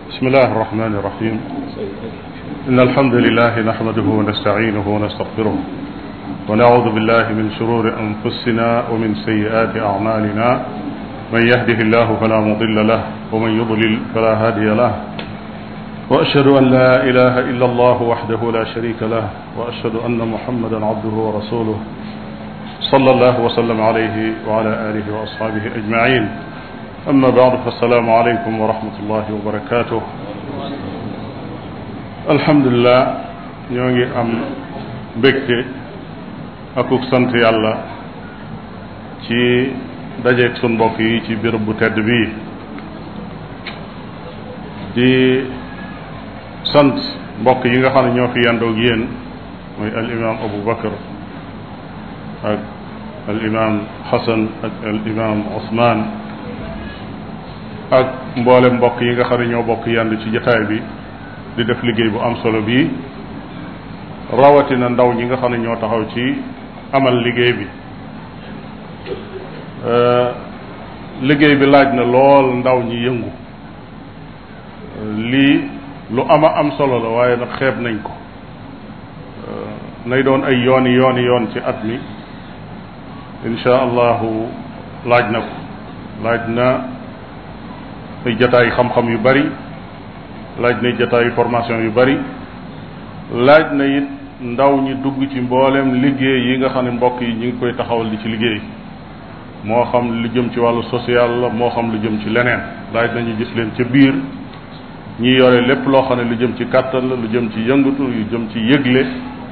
بسم الله الرحمن الرحيم إن الحمد لله نحمده ونستعينه ونستغفره ونعوذ بالله من شرور أنفسنا ومن سيئات أعمالنا من يهده الله فلا مضل له ومن يضلل فلا هادي له وأشهد أن لا إله إلا الله وحده لا شريك له وأشهد أن محمدا عبده ورسوله صلى الله وسلم عليه وعلى آله وأصحابه أجمعين أما بعد فالسلام عليكم ورحمة الله وبركاته الحمد لله ñoo ngi am mbégte akuk sant yàlla ci dajeeg sun mbokk yi ci béréb bu tedd bii di sant mbokk yi nga xam ne ñoo fi yandoog yéen mooy al imam Abu Bakar ak al imam Xasan ak al imam Ousmane ak mboolem mbokk yi nga xam ne ñoo bokk yandu ci jataay bi di def liggéey bu am solo bii rawatina ndaw ñi nga xam ne ñoo taxaw ci amal liggéey bi liggéey bi laaj na lool ndaw ñi yëngu lii lu ama am solo la waaye nag xeeb nañ ko nay doon ay yooni yooni yoon ci at mi insha allahu laaj na ko laaj na ay jataay xam-xam yu bari laaj na jataayu formation yu bari laaj na it ndaw ñi dugg ci mboolem liggéey yi nga xam ne mbokk yi ñu ngi koy taxawal di ci liggéey moo xam lu jëm ci wàllu social la moo xam lu jëm ci leneen laaj nañu gis leen ca biir ñi yore lépp loo xam ne lu jëm ci kàttan la lu jëm ci yëngatu yu jëm ci yëgle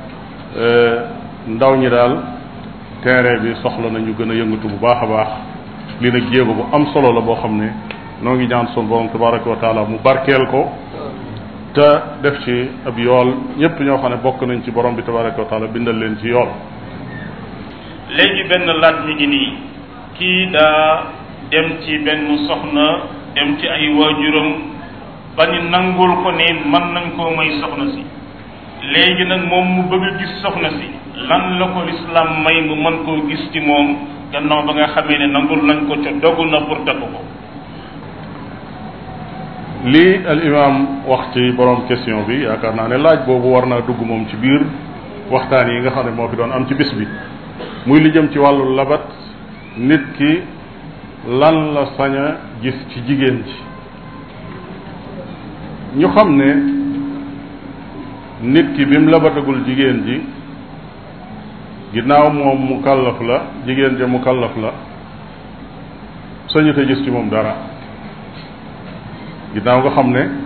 ndaw ñi daal terrain bi soxla nañu gën a yëngatu bu baax a baax lii nag jéego bu am solo la boo xam ne noo ngi ñaan sun borom tabaraka wa taala mu barkeel ko te def ci ab yool ñëpp ñoo xam ne bokk nañ ci borom bi tabaraka wa taala bindal leen ci yool léegi benn laaj mi ngi nii kii daa dem ci benn soxna dem ci ay waajuram ba ñu nangul ko ne mën nañ koo may soxna si léegi nag moom mu bëgg a gis soxna si lan la ko lislaam may mu mën koo gis ci moom gannaaw ba nga xamee ne nangul nañ ko ca dogu na pour takk ko lii al imam wax ci borom question bi yaakaar naa ne laaj boobu war naa dugg moom ci biir waxtaan yi nga xam ne moo fi doon am ci bis bi muy li jëm ci wàllu labat nit ki lan la sañ a gis ci jigéen ji ñu xam ne nit ki bi mu labatagul jigéen ji ginnaaw moom mu kallaf la jigéen ja mu kallaf la sañute gis ci moom dara ginnaaw nga xam ne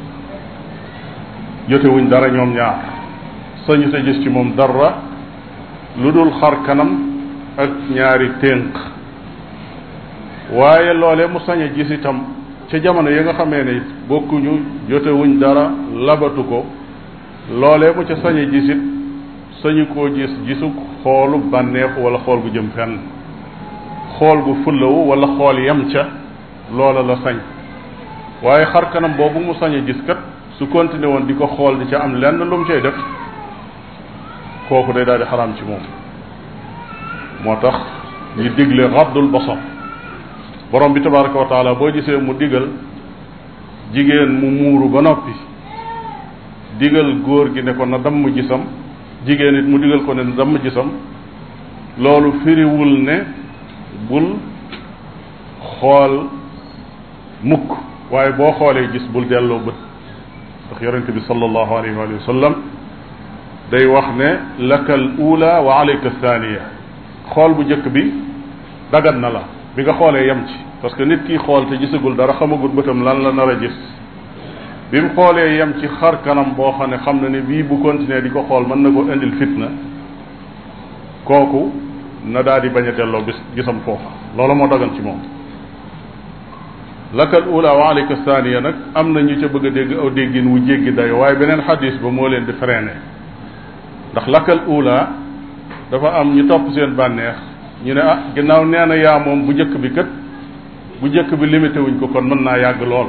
jotewuñ dara ñoom ñaar sañute gis ci moom dara lu dul xar kanam ak ñaari ténk waaye loole mu sañ a gis itam ca jamono yi nga xamee ne bokkuñu jotewuñ dara labatu ko loolee mu ca sañ a gisit sañu koo gis gisu xoolu bànneexu wala xool gu jëm fenn xool gu fullawu wala xool yem ca loola la sañ waaye xar kanam boobu mu sañ a gis kat su continué woon di ko xool di ca am lenn lu mu cay def kooku day daal di xaraam ci moom moo tax ñu digle raddul basar borom bi tabaraka wa taala boo gisee mu digal jigéen mu muuru ba noppi digal góor gi ne ko na damm gisam jigéen it mu digal ko ne na damm gisam loolu firiwul ne bul xool mukk waaye boo xoolee gis bul delloo bët ndax yonente bi sallallahu alayhi wa sallam day wax ne laka al ula wa alayka thaniya xool bu njëkk bi dagan na la bi nga xoolee yem ci parce que nit ki xool te gisagul dara xamagul bëtam lan la nar a gis bi mu xoolee yem ci xar kanam boo xam ne xam na ne bii bu continuer di ko xool mën na ko indil fitna kooku na daal di bañ a delloo bis gisam foofa loolu moo dagan ci moom lakal ula wa alayka thaniya nag am na ñu ca bëgg a dégg aw déggin wu jéggi dayo waaye beneen xadis ba moo leen di freiné ndax lakal ula dafa am ñu topp seen bànneex ñu ne ah ginnaaw nee na yaa moom bu njëkk bi kat bu njëkk bi limité wuñ ko kon mën naa yàgg lool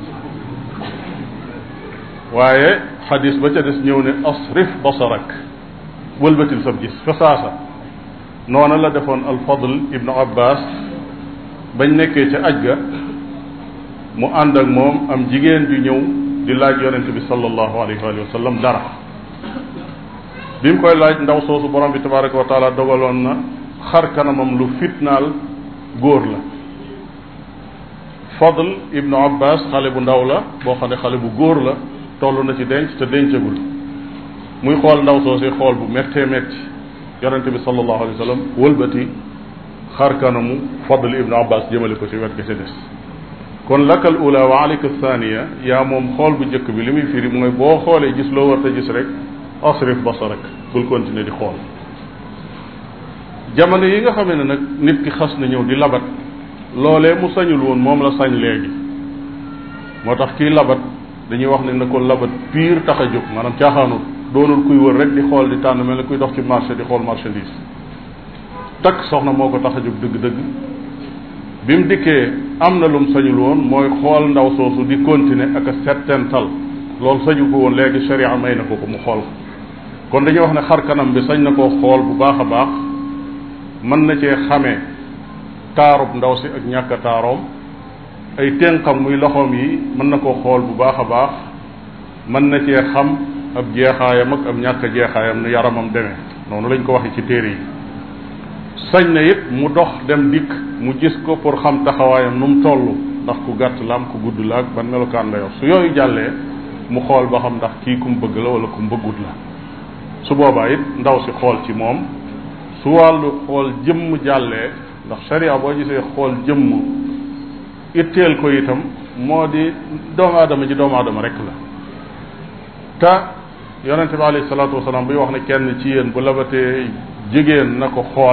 waaye xadis ba ca des ñëw ne asrif basarak wëlbatil sab gis fa saasa noona la defoon alfadl ibnu abbas bañ nekkee ca aj ga mu ànd ak moom am jigéen ju ñëw di laaj yonente bi sallallahu alayhi wa sallam dara bi mu koy laaj ndaw soosu borom bi tabaraka wa taala dogaloon na xar kanamam lu fitnaal góor la Fadl ibnu Abbas xale bu ndaw la boo xam ne xale bu góor la toll na ci denc te dencagul muy xool ndaw soosi xool bu méttee métti yonente bi sallallahu alayhi wa sallam wëlbati xar kanamu Fadl ibnu Abbas jëmale ko ci wet ga ca des kon lakal ula wa alika thaniya yaa moom xool bu njëkk bi li muy firi mooy boo xoolee gis loo war te gis rek asrif basarak bul continuer di xool jamono yi nga xamee ne nag nit ki xas na ñëw di labat loolee mu sañul woon moom la sañ léegi moo tax kii labat dañuy wax ne na ko labat pire tax a jóg maanaam caaxaanul doonul kuy wër rek di xool di tànn mel ne kuy dox ci marché di xool marchandise takk soxna moo ko tax a jóg dëgg-dëgg bi mu dikkee am na lum sañul woon mooy xool ndaw soosu di continuer ak a settental loolu sañu ko woon léegi sharia may na ko ko mu xool kon dañuy wax ne xar kanam bi sañ na koo xool bu baax a baax mën na cee xamee taarub ndaw si ak ñàkk a taaroom ay ténqam muy loxoom yi mën na koo xool bu baax a baax mën na cee xam ab jeexaayam ak ab ñàkk a jeexaayam nu yaramam demee noonu lañ ko waxee ci téere yi sañ na it mu dox dem dikk mu gis ko pour xam taxawaayam nu mu toll ndax ku gàtt la am ku gudd la ak ban melokaan la yor su yooyu jàllee mu xool ba xam ndax kii ku mu bëgg la wala ku mu bëggut la su boobaa it ndaw si xool ci moom su wàllu xool jëmm jàllee ndax sharia boo gisee xool jëmm itteel ko itam moo di doomu aadama ji doomu aadama rek la te yonente bi alayhi salaatu wasalaam buy wax ne kenn ci yéen bu labatee jigéen na ko xool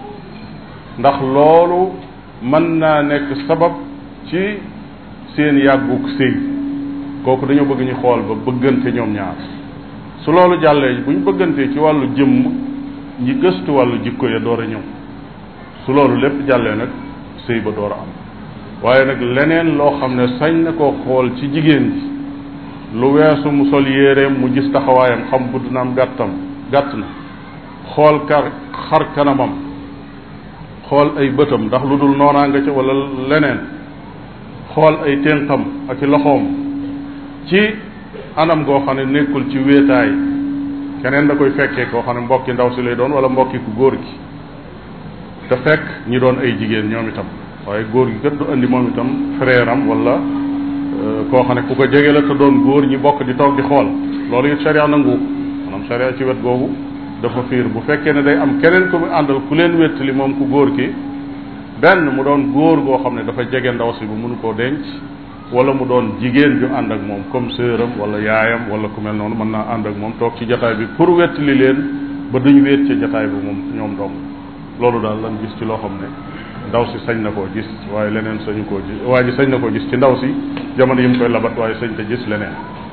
ndax loolu mën naa nekk sabab ci seen yàgguk sëy kooku dañoo bëgg ñu xool ba bëggante ñoom ñaar su loolu jàllee bu ñu bëggantee ci wàllu jëmm ñi gëstu wàllu jikko ya door a ñëw su loolu lépp jàllee nag sëy ba door a am waaye nag leneen loo xam ne sañ na koo xool ci jigéen ji lu weesu mu sol yéereem mu gis taxawaayam xam gudd na am gàttam gàtt na xool kar xar kanamam xool ay bëtam ndax lu dul noonaa nga ca wala leneen xool ay ténqam ak i loxoom ci anam goo xam ne nekkul ci wéetaay keneen da koy fekkee koo xam ne mbokki ndaw si lay doon wala mbokki ku góor gi te fekk ñi doon ay jigéen ñoom itam waaye góor gi kat du andi moom itam frère am wala koo xam ne ku ko jege la te doon góor ñi bokk di toog di xool loolu it sharia nangu maanaam sharia ci wet googu dafa fiir bu fekkee ne day am keneen ku mu àndal ku leen wéttali moom ku góor ki benn mu doon góor goo xam ne dafa jege ndaw si bu mënu koo denc wala mu doon jigéen ju ànd ak moom comme sœuram wala yaayam wala ku mel noonu mën naa ànd ak moom toog ci jataay bi pour wéttali leen ba duñ wéet ca jataay bi moom ñoom dong loolu daal lan gis ci loo xam ne ndaw si sañ na koo gis waaye leneen sañu koo gis waa ji sañ na koo gis ci ndaw si jamono yi mu koy labat waaye sañ te gis leneen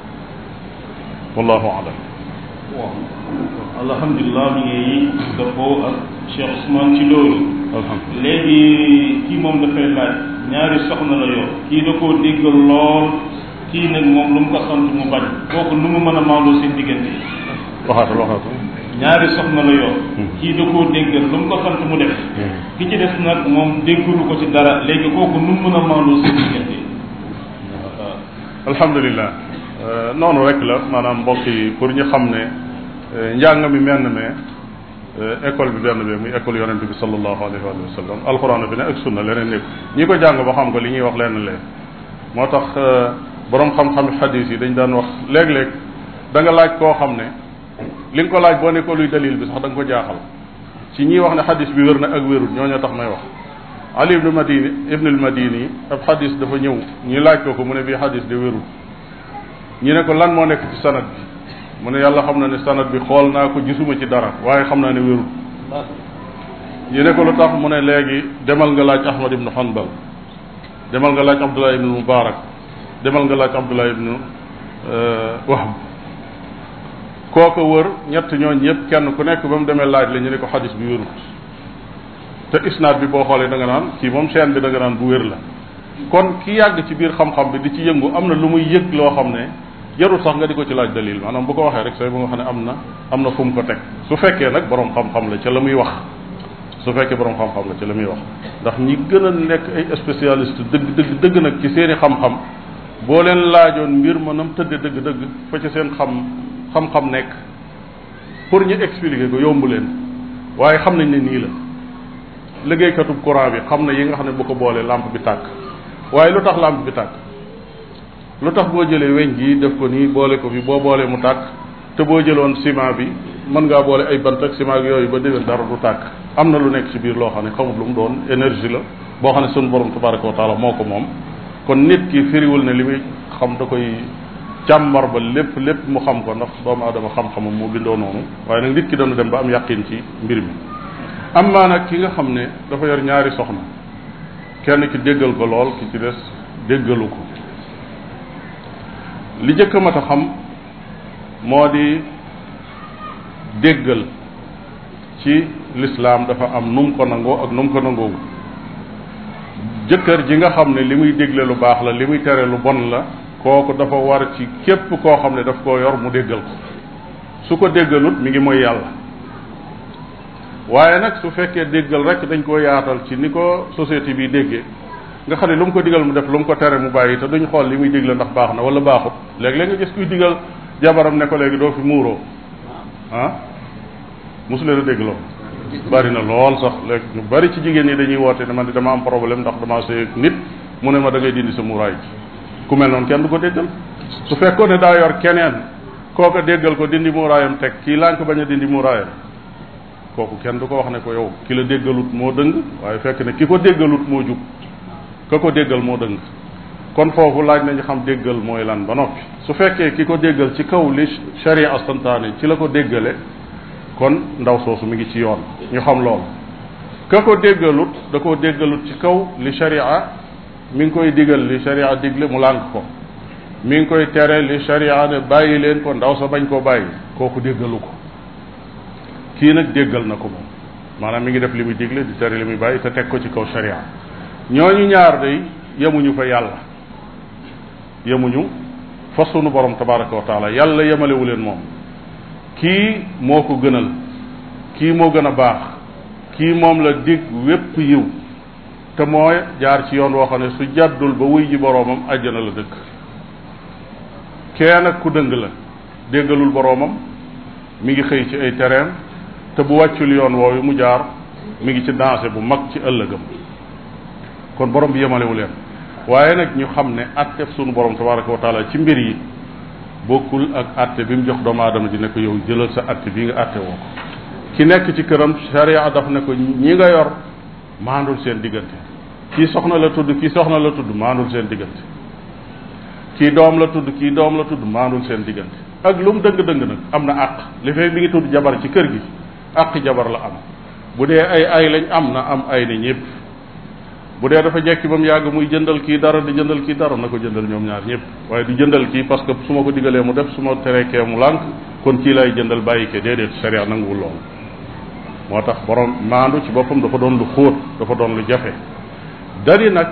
wallahu alam waaw alhamdulilah mi ngi dëppoo ak Cheikh Ousmane ci loolu alhamdulilah léegi kii moom dafay laaj ñaari soxna la yor kii da koo déggal lool kii nag moom lu mu ko sant mu bañ kooku nu mu mën a maandoo seen diggante waxaatal waxaatal ñaari soxna la yor kii da koo déggal lu mu ko sant mu def ki ci des nag moom déggalu ko ci dara léegi kooku nu mu mën a maandoo seen diggante alhamdulilah noonu rek la maanaam mbokk yi pour ñu xam ne njàng mi menn me école bi benn bi muy école yonent bi sallallahu alayhi wa sallam alxuraan bi ne ak sunna leneen nekk ñi ko jàng ba xam ko li ñuy wax lenn leen moo tax borom xam-xam xadis yi dañ daan wax léeg-léeg da nga laaj koo xam ne li nga ko laaj boo ne ko luy dalil bi sax da nga ko jaaxal ci ñiy wax ne xadis bi wér na ak wérul ñooñu tax may wax ali ibnu madini ibnu al madini ab xadis dafa ñëw ñu laaj ko ko mu ne bii xadis de wérul ñu ne ko lan moo nekk ci sanad bi mu ne yàlla xam na ne sanad bi xool naa ko gisuma ci dara waaye xam naa ne wérul ñu ne ko lu tax mu ne léegi demal nga laaj ahmad ibnu hanbal demal nga laaj abdullah ibnu mubarak demal nga laaj abdullah ibnu wahb kooko wër ñett ñooñ ñëpp kenn ku nekk ba mu demee laaj la ñu ne ko xadis bi wérut te isnaad bi boo xoolee da nga naan kii moom chaîne bi da nga naan bu wér la kon ki yàgg ci biir xam-xam bi di ci yëngu am na lu muy yëg loo xam ne jarul sax nga di ko ci laaj dalil maanaam bu ko waxee rek say bu nga xam ne am na am na fu mu ko teg su fekkee nag borom xam-xam la ca la muy wax su fekkee borom xam-xam la ci la muy wax ndax ñi gën a nekk ay spécialiste dëgg dëgg dëgg nag ci seeni xam-xam boo leen laajoon mbir ma nam tëdde dëgg dëgg fa ci seen xam xam-xam nekk pour ñu expliquer ko yombu leen waaye xam nañ ne nii la liggéeykatub courant bi xam na yi nga xam ne bu ko boolee lampe bi tàkk waaye lu tax lampe bi tàkk lu tax boo jëlee weñ gi def ko nii boole ko fi boo boolee mu tàkk te boo jëloon ciment bi mën ngaa boole ay bant ak ciment ak yooyu ba déwén dara du tàkk am na lu nekk ci biir loo xam ne xamut lu mu doon énergie la boo xam ne sunu borom tabaraka wa taala moo ko moom kon nit ki firiwul ne li muy xam da koy càmmar ba lépp lépp mu xam ko ndax doomu aadama xam-xamam moo bindoo noonu waaye nag nit ki dana dem ba am yàqin ci mbir mi am maa nag ki nga xam ne dafa yor ñaari soxna kenn ki déggal ko lool ki ci des déggalu ko li jëkk a mat a xam moo di déggal ci lislaam dafa am nu mu ko nangoo ak nu mu ko nangoowu jëkkër ji nga xam ne li muy dégle lu baax la li muy tere lu bon la kooku dafa war ci képp koo xam ne daf koo yor mu déggal ko su ko déggalut mi ngi mooy yàlla waaye nag su fekkee déggal rek dañ koo yaatal ci ni ko société bi déggee nga xam ne lu mu ko digal mu def lu mu ko tere mu bàyyi te duñ xool li muy digle ndax baax na wala baaxut léeg-léeg nga gis kuy digal jabaram ne ko léegi doo fi muuroo ah mosu leen a dégg loolu bari na lool sax léegi ñu bari ci jigéen ñi dañuy woote ne man dama am problème ndax dama sëy nit mu ne ma da ngay dindi sa muuraay ji ku mel noonu kenn du ko déggal su fekkoon ne daa yor keneen kooka déggal ko dindi muuraayam teg kii lànk bañ a dindi muuraayam kooku kenn du ko wax ne ko yow ki la déggalut moo dëng waaye fekk ne ki ko déggalut moo jub ka ko déggal moo dëng kon foofu laaj nañu xam déggal mooy lan ba noppi su fekkee ki ko déggal ci kaw li sharia santaane ci la ko déggale kon ndaw soosu mi ngi ci yoon ñu xam loolu ka ko déggalut da koo déggalut ci kaw li sharia mi ngi koy digal li sharia digle mu lànk ko mi ngi koy tere li sharia ne bàyyi leen ko ndaw sa bañ koo bàyyi kooku déggalu ko kii nag déggal na ko moom maanaam mi ngi def li muy digle di tere li muy bàyyi te teg ko ci kaw sharia ñooñu ñaar day yemuñu fa yàlla yemuñu fa sunu borom tabaraka wa taala yàlla yemalewu leen moom kii moo ko gënal kii moo gën a baax kii moom la dig wépp yiw te mooy jaar ci yoon woo xam ne su jàddul ba wuy ji boroomam àjjana la dëkk kee nag ku dëng la déggalul boroomam mi ngi xëy ci ay tereem te bu wàccul yoon woowu mu jaar mi ngi ci danger bu mag ci ëllëgam kon borom bi yemalewu leen waaye nag ñu xam ne attef sunu borom tabaraka wa taala ci mbir yi bokkul ak atte bi mu jox doomu aadama ji ne ko yow jëlal sa atte bii nga atte woo ko ki nekk ci këram sharia daf ne ko ñi nga yor maandul seen diggante kii soxna la tudd kii soxna la tudd maandul seen diggante kii doom la tudd kii doom la tudd maandul seen diggante ak lu mu dëng-dëng nag am na àq li fekk mi ngi tudd jabar ci kër gi àq jabar la am bu dee ay ay lañ am na am ay ni ñëpp bu dee dafa jekki ba mu yàgg muy jëndal kii dara di jëndal kii dara na ko jëndal ñoom ñaar ñëpp waaye di jëndal kii parce que su ma ko digalee mu def su ma terekee mu lànk kon kii lay jëndal bàyyi ke déedéet sharia nanguwul loolu moo tax borom maandu ci boppam dafa doon lu xóot dafa doon lu jafe dari nag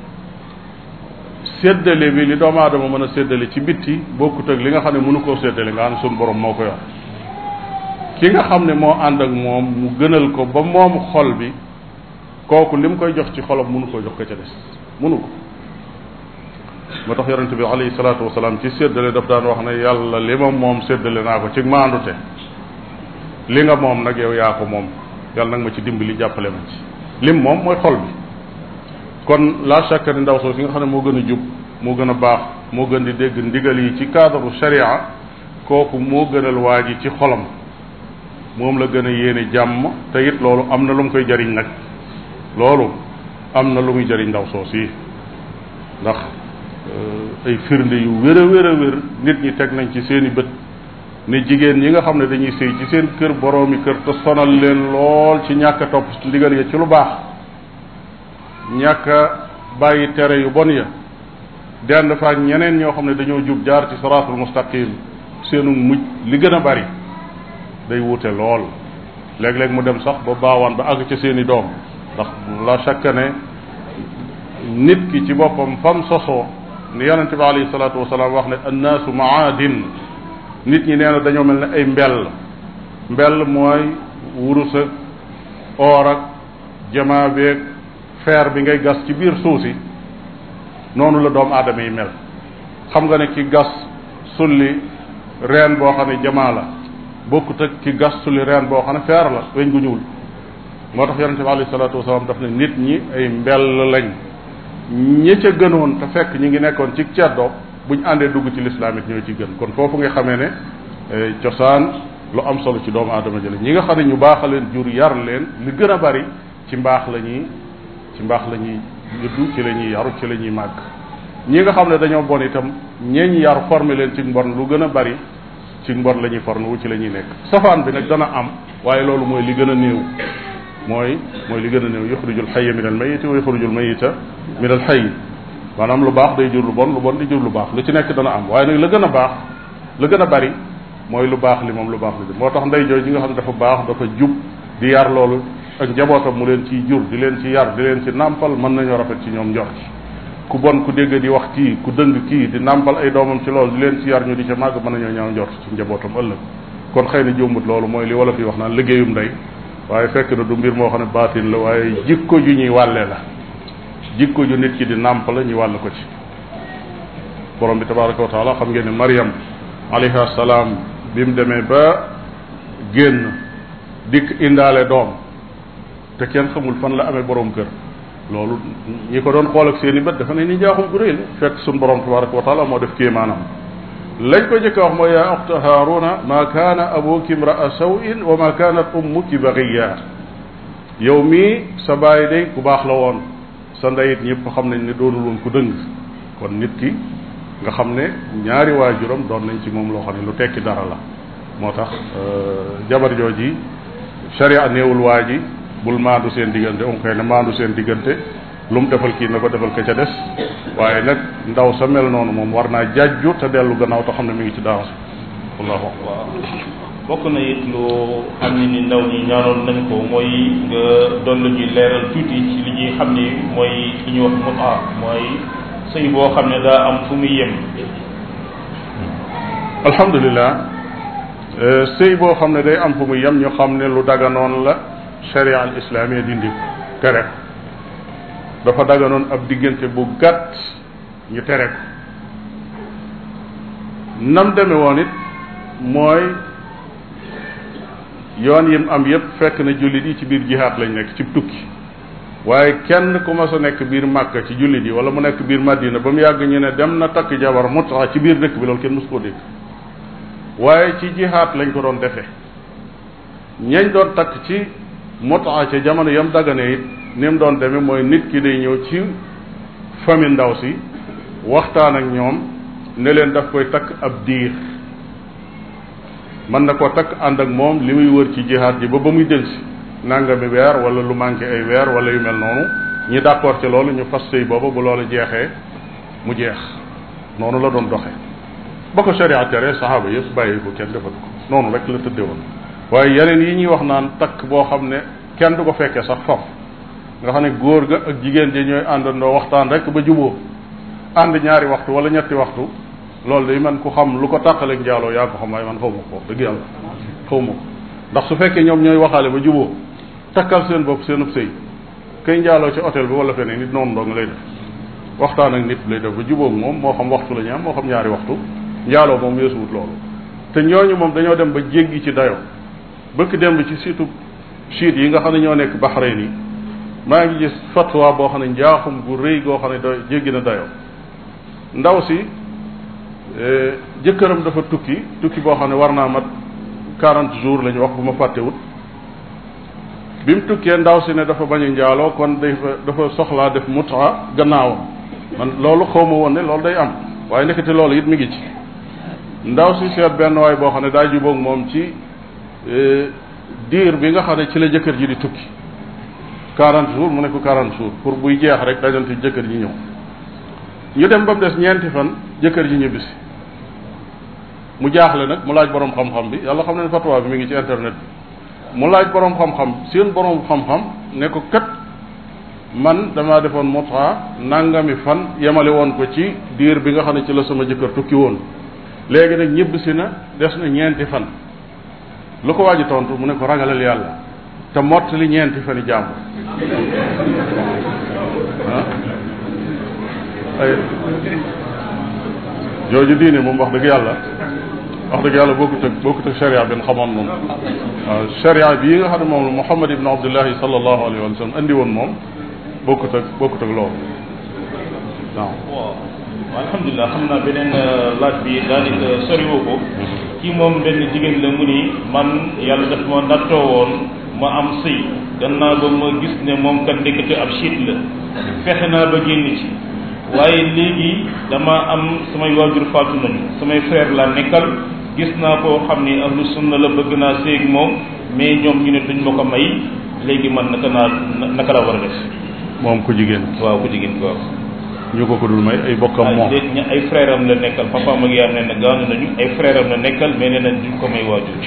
séddale bi li doomu aadama mën a séddale ci bitti bokkut ak li nga xam ne mënu koo séddale nga xam ne suñu borom moo ko yor ki nga xam ne moo ànd ak moom mu gënal ko ba moom xol bi kooku li mu koy jox ci xolam mënu koo jox ko ca des mënu ko moo tax yonente bi alayhi salaatu wasalaam ci séddale daf daan wax ne yàlla li ma moom séddale naa ko ci maandute li nga moom nag yow yaa ko moom yàlla nag ma ci dimbali jàppale ma ci lim moom mooy xol bi kon la chaque ni ndaw soo si nga xam ne moo gën a jub moo gën a baax moo gën di dégg ndigal yi ci cadre sharia kooku moo gënal waa ji ci xolam moom la gën a yéene jàmm te it loolu am na lu mu koy jariñ nag loolu am na lu muy jariñ ndaw soo si ndax ay firnde yu wér a wér a wér nit ñi teg nañ ci seeni bët ne jigéen ñi nga xam ne dañuy sëy ci seen kër boroomi kër te sonal leen lool ci ñàkk a topp ndigal ya ci lu baax ñàkk a bàyyi tere yu bon ya dend fa ak ñeneen ñoo xam ne dañoo jub jaar ci siraatul mustaqim seenu mujj li gën a bari day wute lool léeg-léeg mu dem sax ba baawaan ba àgg ca seeni doom ndax la chaque ne nit ki ci boppam fam sosoo ni yonente bi alayhi salaatu wasalaam wax ne annaasu maadin nit ñi nee na dañoo mel ne ay mbell mbell mooy wurus ak or ak jamaa beeg fer bi ngay gas ci biir suuf si noonu la doomu aadama yi mel xam nga ne ki gas sulli reen boo xam ne jamaa la bokkut ak ki gas sulli reen boo xam ne fer la weñ gu ñuul moo tax yonente bi alayhi salaatu wasalaam daf ne nit ñi ay mbell lañ ñi ca gënoon te fekk ñi ngi nekkoon ci ceddo buñ àndee dugg ci lislaam it ñoo ci gën kon foofu nga xamee ne cosaan lu am solo ci doomu aadama jële ñi nga xam ne ñu baax a leen jur yar leen li gën a bari ci mbaax la ñuy ci mbaax la ñuy juddu ci la ñuy yaru ci la ñuy màgg ñi nga xam ne dañoo bon itam ñeeñ yar formé leen ci mbon lu gën a bari ci mbon la ñuy formé wu ci la ñuy nekk safaan bi nag dana am waaye loolu mooy li gën a néew mooy mooy li gën a néew yuxrijul xayya min al mayiti wa yuxrijul mayita min al xayyi maanaam lu baax day jur lu bon lu bon di jur lu baax lu ci nekk dana am waaye nag la gën a baax la gën a bari mooy lu baax li moom lu baax li moo tax ndey jooy ji nga xam ne dafa baax dafa jub di yar loolu ak njabootam mu leen ciy jur di leen ci yar di leen ci nàmpal mën nañoo rafet ci ñoom njort ku bon ku dégg di wax kii ku dëng kii di nàmpal ay doomam ci loolu di leen ci yar ñu di ca màgg mën nañoo ñaaw njort ci njabootam ëllëg kon xëy na jumbut loolu mooy li wala fi wax naan liggéeyum ndey waaye fekk na du mbir moo xam ne baatin la waaye jikko ju ñuy wàlle la jikko ju nit ki di nàmp la ñu wàll ko ci borom bi tabaraka wa taala xam ngeen ne Mariam alayhi salaam bi mu demee ba génn dikk indaale doom te kenn xamul fan la amee borom kër loolu ñi ko doon xool ak seen i bët dafa ne ni njaaxum gu réy la fekk suñ borom tabaraka wa taala moo def kéemaanam lañ ko jëkk a wax mooy yaa oxta haaruna ma kaana abuki imraa sawin wa ma kaanat ummuki bagiya yow mii sa baay day ku baax la woon sa ndeyit ñëpp xam nañ ne doonul woon ku dëng kon nit ki nga xam ne ñaari waajuram doon nañ ci moom loo xam ne lu tekki dara la moo tax jabar jooji sharia néewul waa ji bul maandu seen diggante um koy ne maandu seen diggante lu mu defal kii na ko defal ka ca des waaye nag ndaw sa mel noonu moom war naa jàjju te dellu gannaaw te xam ne mi ngi ci danger wallahu waaw bokk na it lu xam ne ni ndaw ñi ñaanoon nañ ko mooy nga doon la ñuy leeral tuuti ci li ñuy xam ni mooy li ñuy wax mutaa mooy sëy boo xam ne daa am fu muy yem alhamdulilah sëy boo xam ne day am fu muy yem ñu xam ne lu daganoon la sharia al islamia dindi tere ko dafa daganoon ab diggante bu gàtt ñu tere ko nam deme woon it mooy yoon yim am yépp fekk na jullit yi ci biir jihaat lañ nekk ci tukki waaye kenn ku mas a nekk biir màkka ci jullit yi wala mu nekk biir madina ba mu yàgg ñu ne dem na takk jabar mutaa ci biir dëkk bi loolu kenn mës koo dégg waaye ci jihaat lañ ko doon defee ñañ doon takk ci mutaa ca jamono yam dagane it ni mu doon demee mooy nit ki day ñëw ci famille ndaw si waxtaan ak ñoom ne leen daf koy takk ab diir mën na koo takk ànd ak moom li muy wër ci jihaat ji ba ba muy delsi nangami weer wala lu manqué ay weer wala yu mel noonu ñi d'accord ci loolu ñu fas sëy booba bu loolu jeexee mu jeex noonu la doon doxe ba ko sharia tere saxaaba yëpp bàyyi ko kenn defatu ko noonu rek la tëdde woon waaye yeneen yi ñuy wax naan takk boo xam ne kenn du ko fekkee sax foofu nga xam ne góor ga ak jigéen ji ñooy àndandoo waxtaan rek ba juboo ànd ñaari waxtu wala ñetti waxtu loolu day man ku xam lu ko tàqaleeg njaaloo yaa ko xam waaye man xaw ma ko dëgg yàlla xaw ma ko ndax su fekkee ñoom ñooy waxaale ba juboo takkal seen bopp seenub sëy kay njaaloo ci hôtel bi wala feneen nit noonu dong lay def waxtaan ak nit lay def ba jubóog moom moo xam waxtu la ñu am moo xam ñaari waxtu njaaloo moom weesuwut loolu te ñooñu moom dañoo dem ba jéggi ci dayo bëkk dem ci surtout chiite yi nga xam ne ñoo nekk Bahreïn yi maa ngi gis fatwa boo xam ne njaaxum gu rëy goo xam ne da jéggi na dayo ndaw si jëkkëram dafa tukki tukki boo xam ne war naa mat quarante jours la ñu wax bu ma fàttewut bi mu tukkee ndaw si ne dafa bañ a njaaloo kon dafa dafa soxlaa def mutaa gannaawam man loolu xaw ma woon ne loolu day am waaye nekkati loolu it mi ngi ci ndaw si seet benn waay boo xam ne daa jubóog moom ci diir bi nga xam ne ci la jëkkër ji di tukki quarante jours mu ne ko quarante jours pour buy jeex rek dajante jëkkër ji ñëw ñu dem ba mu des ñeenti fan jëkkër ji ñibbisi mu jaaxle nag mu laaj borom xam-xam bi yàlla xam ne fatwa bi mi ngi ci internet bi mu laaj borom xam-xam seen borom xam-xam ne ko kat man damaa defoon mutaa nangami fan yemale woon ko ci diir bi nga xam ne ci la sama jëkkër tukki woon léegi nag ñibbisi na des na ñeenti fan lu ko waaji tontu mu ne ko ragalal yàlla te mottali ñeenti fani jàmbur ah ay jooju diine moom wax dëgg yàlla wax dëgg yàlla bokkut ak bokkut ak sharia bi xamoon noonu waaw sharia bii nga xam ne moom la Muhammad ibn Abdullahi sallallahu alayhi wa sallam andi woon moom bokkut ak bokkut ak loolu waaw. waaw alhamdulilah xam naa beneen laaj bi daanaka soriwoo ko kii moom benn jigéen la mu ni man yàlla daf ma nattoo woon ma am sëy gannaaw ba ma gis ne moom kat ndekete ab siit la fexe naa ba génn ci waaye léegi dama am samay waajur faatu nañu samay frère laa nekkal gis naa koo xam ni ahlu sunna la bëgg naa séeg moom mais ñoom ñu ne duñ ma ko may léegi man naka naa naka la war a def moom ku jigéen waaw ku jigéen ko waaw ñu ko ko dul may ay bokkam moom déet ña ay frère am la nekkal papa ak yaayam nee na gaañu nañu ay frère am la nekkal mais nee nañ duñ ko may waajur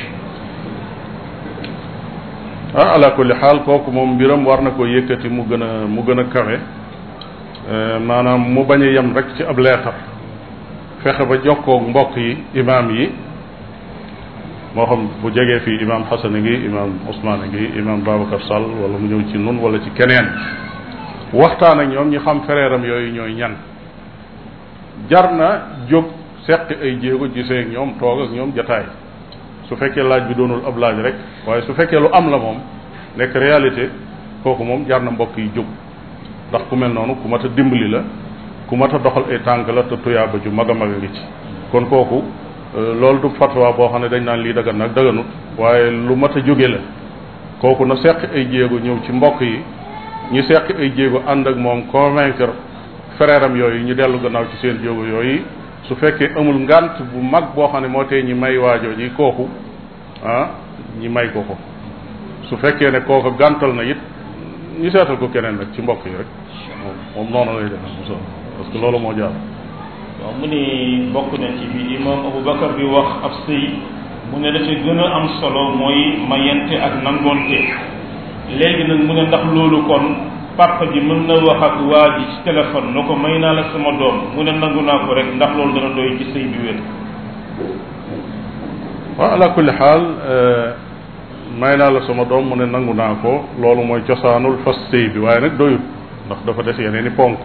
ah ala kulli xaal kooku moom mbiram war na ko yëkkati mu gën a mu gën a kawe maanaam mu bañ a yem rek ci ab leetar fexe ba jokkoog mbokk yi imaam yi moo xam bu jegee fii imaam Xasan a ngi imaam Ousmane a ngi imaam Babacar Sall wala mu ñëw ci nun wala ci keneen waxtaan ak ñoom ñu xam fereeram yooyu ñooy ñan jar na jóg seqi ay jéego gisee ak ñoom toog ak ñoom jataay su fekkee laaj bi doonul ab laaj rek waaye su fekkee lu am la moom nekk réalité kooku moom jar na mbokk yi jóg ndax ku mel noonu ku mat a dimbali la ku mat a doxal ay tànk la te tuyaaba ju mag a mag a ngi ci kon kooku loolu du fatwa boo xam ne dañ naan lii dagan nag daganut waaye lu mat a jóge la kooku na seq ay jéego ñëw ci mbokk yi ñu seq ay jéego ànd ak moom convaincre frère am yooyu ñu dellu gannaaw ci seen jéego yooyu su fekkee amul ngant bu mag boo xam ne moo tee ñi may waajoo ji kooku ah ñi may ko ko su fekkee ne kooku gàntal na it ñu seetal ko keneen nag ci mbokk yi rek moom moom noonu lay def parce que loolu moo jaar waaw mu ni bokk na ci bi imam Aboubacar bi wax ab sëy mu ne la ci gën a am solo mooy mayente ak nangoonte léegi nag mu ne ndax loolu kon papa ji mën na wax ak waa ji ci téléphone na ko may naa la sama doom mu ne nangu naa ko rek ndax loolu dana doy ci sëy bi wér waaw ala kulli xaal may naa la sama doom mu ne nangu naa ko loolu mooy cosaanul fas sëy bi waaye nag doyut ndax dafa des yeneen i ponk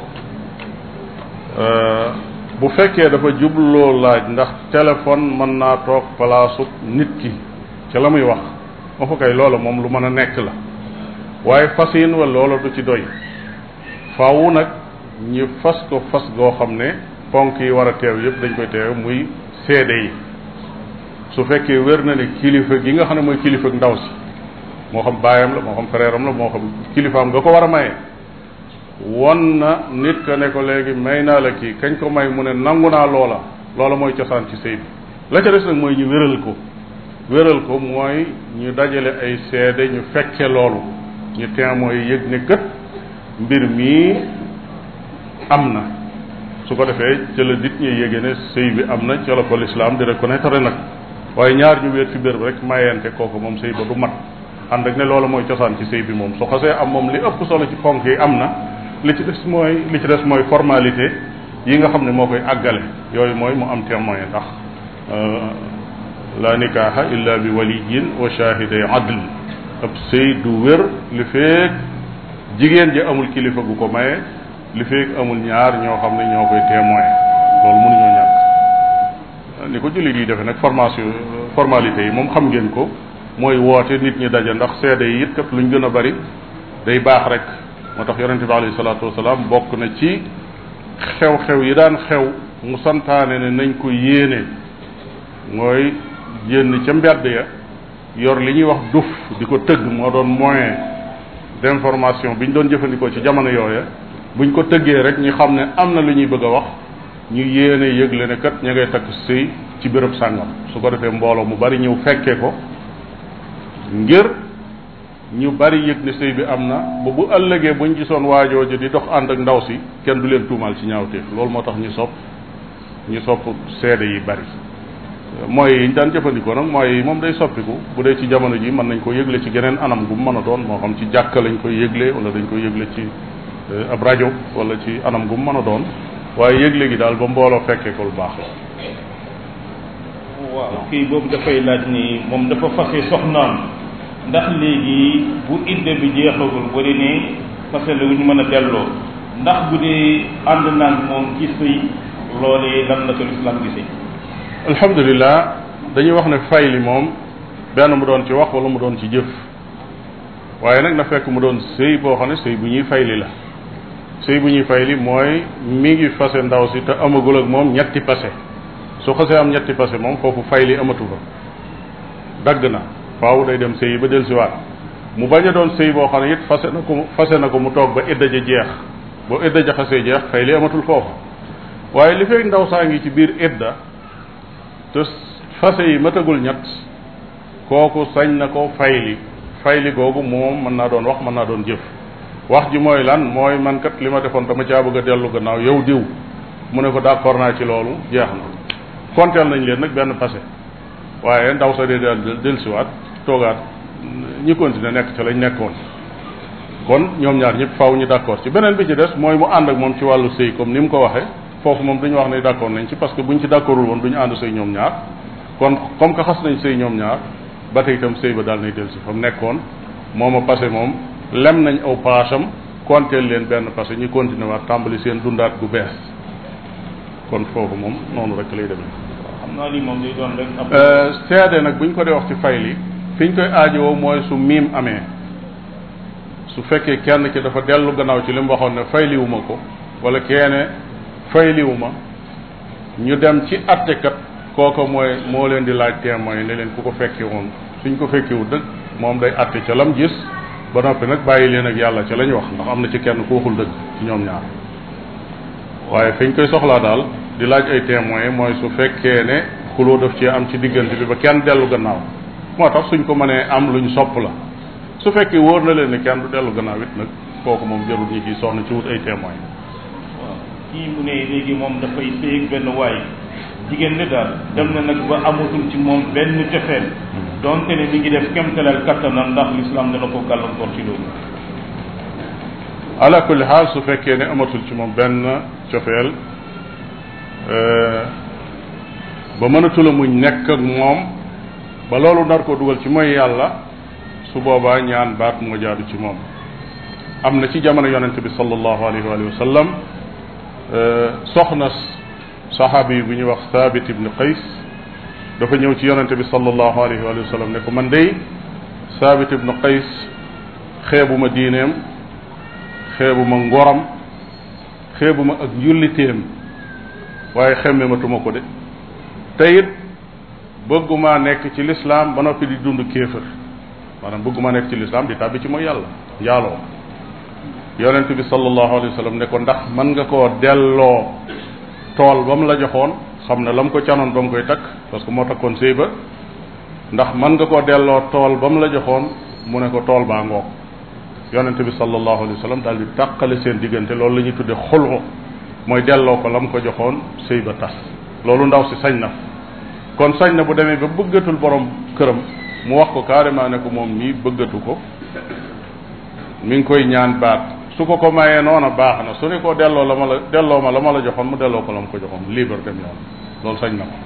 bu fekkee dafa jubloo laaj ndax téléphone mën naa toog palaasu nit ki ca la muy wax ma fa kay loola moom lu mën a nekk la waaye fas yin wa loola du ci doy faaw nag ñu fas ko fas goo xam ne ponk yi war a teew yëpp dañ koy teew muy seede yi su fekkee wér na ne kilifa gi nga xam ne mooy kilifa ndaw si moo xam baayam la moo xam frère am la moo xam kilifaam nga ko war a maye won na nit ka ne ko léegi may naa la kii kañ ko may mu ne nangu naa loola loola mooy cosaan ci sëy bi la ca des nag mooy ñu wéral ko wéral ko mooy ñu dajale ay seede ñu fekke loolu ñu témoin yi yëg ne kët mbir mii am na su ko defee ca la nit ñi yége ne sëy bi am na ca la ko lislaam di reconnaître nag waaye ñaar ñu wéet fi bér rek mayente kooku moom sëy ba du mat ànd ak ne loolu mooy cosaan ci sëy bi moom su xasee am moom li ëpp solo ci ponk yi am na li ci des mooy li ci des mooy formalité yi nga xam ne moo koy àggale yooyu mooy mu am témoin ndax la nikaaha illa bi waliyin wa shahiday adl ab sëy du wér li feek jigéen ji amul kilifa gu ko maye li feek amul ñaar ñoo xam ne ñoo koy témoin loolu mënuñoo ñàkk ni ko jullit yi defe nag formation formalité yi moom xam ngeen ko mooy woote nit ñi daje ndax seede yi it kat luñ gën a bari day baax rek moo tax yonente bi alayhi salaatu wasalaam bokk na ci xew-xew yi daan xew mu santaane ne nañ ko yéene mooy génn ca mbedd ya yor li ñuy wax duf di ko tëgg moo doon moyen d'information bi ñu doon jëfandikoo ci jamono yooya buñ ko tëggee rek ñu xam ne am na lu ñuy bëgg a wax ñu yéene yëgle ne kat ña ngay takk sëy ci béréb sàngam su ko defee mbooloo mu bari ñëw fekkee ko ngir ñu bari yëg ne sëy bi am na ba bu ëllëgee buñ gisoon waajooju di dox ànd ak ndaw si kenn du leen tuumaal ci ñaawteef loolu moo tax ñu sopp ñu sopp seede yi bari mooy yi ñu daan jëfandikoo nag mooy moom day soppiku bu dee ci jamono ji mën nañ ko yëgle ci geneen anam gu mu mën a doon moo xam ci jàkka lañ koy yëgle wala dañ koy yëgle ci ab rajo wala ci anam gu mu mën a doon waaye yëgle gi daal ba mbooloo fekkee ko lu baax la. waaw kii boobu dafay laaj ni moom dafa fase soxnaam ndax léegi bu idda bi jeexagul bu dee ne fase la ñu mën a delloo ndax bu dee ànd naan moom ci sëy loolee lan la ko lislaam gisee alhamdulilah dañuy wax ne fay li moom benn mu doon ci wax wala mu doon ci jëf waaye nag na fekk mu doon sëy boo xam ne sëy bu ñuy fayli la sëy bu ñuy fayli mooy mi ngi fase ndaw si te amagul ak moom ñetti pase su xasee am ñetti pase moom foofu fayli amatu fa dagg na faaw day dem sëy ba dellusiwaat mu bañ a doon sëy boo xam ne it fase na ko fase na ko mu toog ba idda ja jeex boo idda ja xasee jeex fayli amatul foofu waaye li fekk ndaw saa ngi ci biir idda te fase yi matagul ñett kooku sañ na ko fayli fayli googu moom mën naa doon wax mën naa doon jëf wax ji mooy lan mooy man kat li ma defoon dama caa bëgg a dellu gannaaw yow diw mu ne ko d'accord naa ci loolu jeex na konteel nañ leen nag benn passé waaye ndaw sa dee daal dellusiwaat toogaat ñi continuer nekk ca lañ nekkoon kon ñoom ñaar ñëpp faaw ñu d'accord ci beneen bi ci des mooy mu ànd ak moom ci wàllu sëy comme ni mu ko waxee foofu moom duñu wax ne d'accord nañ ci parce que buñ ci d'accordul woon duñu ànd sëy ñoom ñaar kon comme que xas nañ sëy ñoom ñaar ba tey itam sëy ba daal nay dellusi fa mu nekkoon moom a passé moom lem nañ aw paasam konteel leen benn passé ñu continuer waat tàmbali seen dundaat gu bees kon foofu moom noonu rek lay demee. xam naa lii moom day doon rek. seede nag buñ ko dee wax ci fay li fi ñu koy aajowoo mooy su miim amee su fekkee kenn ki dafa dellu gannaaw ci li mu waxoon ne fayliwuma ko wala keene fayliwuma ñu dem ci attekat kooko mooy moo leen di laaj témoin ne leen ku ko fekke woon suñ ko fekkewu dëgg moom day atte ca lam gis ba noppi nag bàyyi leen ak yàlla ca la ñu wax ndax am na ci kenn ku waxul dëgg ci ñoom ñaar waaye fi ñu koy soxlaa daal di laaj ay témoin mooy su fekkee ne xuloo daf ci am ci diggante bi ba kenn dellu gannaaw moo tax suñ ko mënee am luñ sopp la su fekkee wóor na leen ne kenn du dellu gannaaw it nag kooku moom jarul ñi ciy soxna ci wut ay témoin waaw kii mu ne léegi moom dafay sëy ak benn waay jigéen ne daal dem na nag ba amatul ci moom benn cofeel donte ne mi ngi def kemtalal kattanam ndax l'islam dana ko gàllankoor ci loolu ala kulli xaal su fekkee ne amatul ci moom benn cofeel ba mënatula muñ nekk ak moom ba loolu nar ko dugal ci mooy yàlla su boobaa ñaan baat moo jaadu ci moom am na ci jamono yonente bi sallallahu alayhi wa sallam soxna saxaabi bu ñuy wax Thabit ibn Qays dafa ñëw ci yonente bi sallallahu alayhi wa sallam ne ko man dey Thabit ibn Qays xeebuma diineem xeebuma ngoram xeebuma ak njulliteem waaye xemmematuma ko de te it bëgguma nekk ci lislaam ba noppi di dund kéefër maanaam bëgguma nekk ci lislaam di tàbbi ci mooy yàlla njaaloo yonent bi sallallahu alayhi wa sallam ne ko ndax mën nga koo delloo tool ba mu la joxoon xam ne la mu ko canoon ba mu koy takk parce que moo takkoon sëy ba ndax mën nga koo delloo tool ba mu la joxoon mu ne ko tool baa ngoog yonent bi sallallahu alayhi wa sallam daal di tàqale seen diggante loolu la ñuy tudde xulxu mooy delloo ko la mu ko joxoon sëy ba tas loolu ndaw si sañ na kon sañ na bu demee ba bëggatul borom këram mu wax ko carrément ne ko moom mii bëggatu ko mi ngi koy ñaan baat su ko ko mayee noona baax na su ne ko delloo la ma la delloo ma la ma la joxoon mu delloo ko la ma ko joxoon libre dem yoon loolu sañ na ko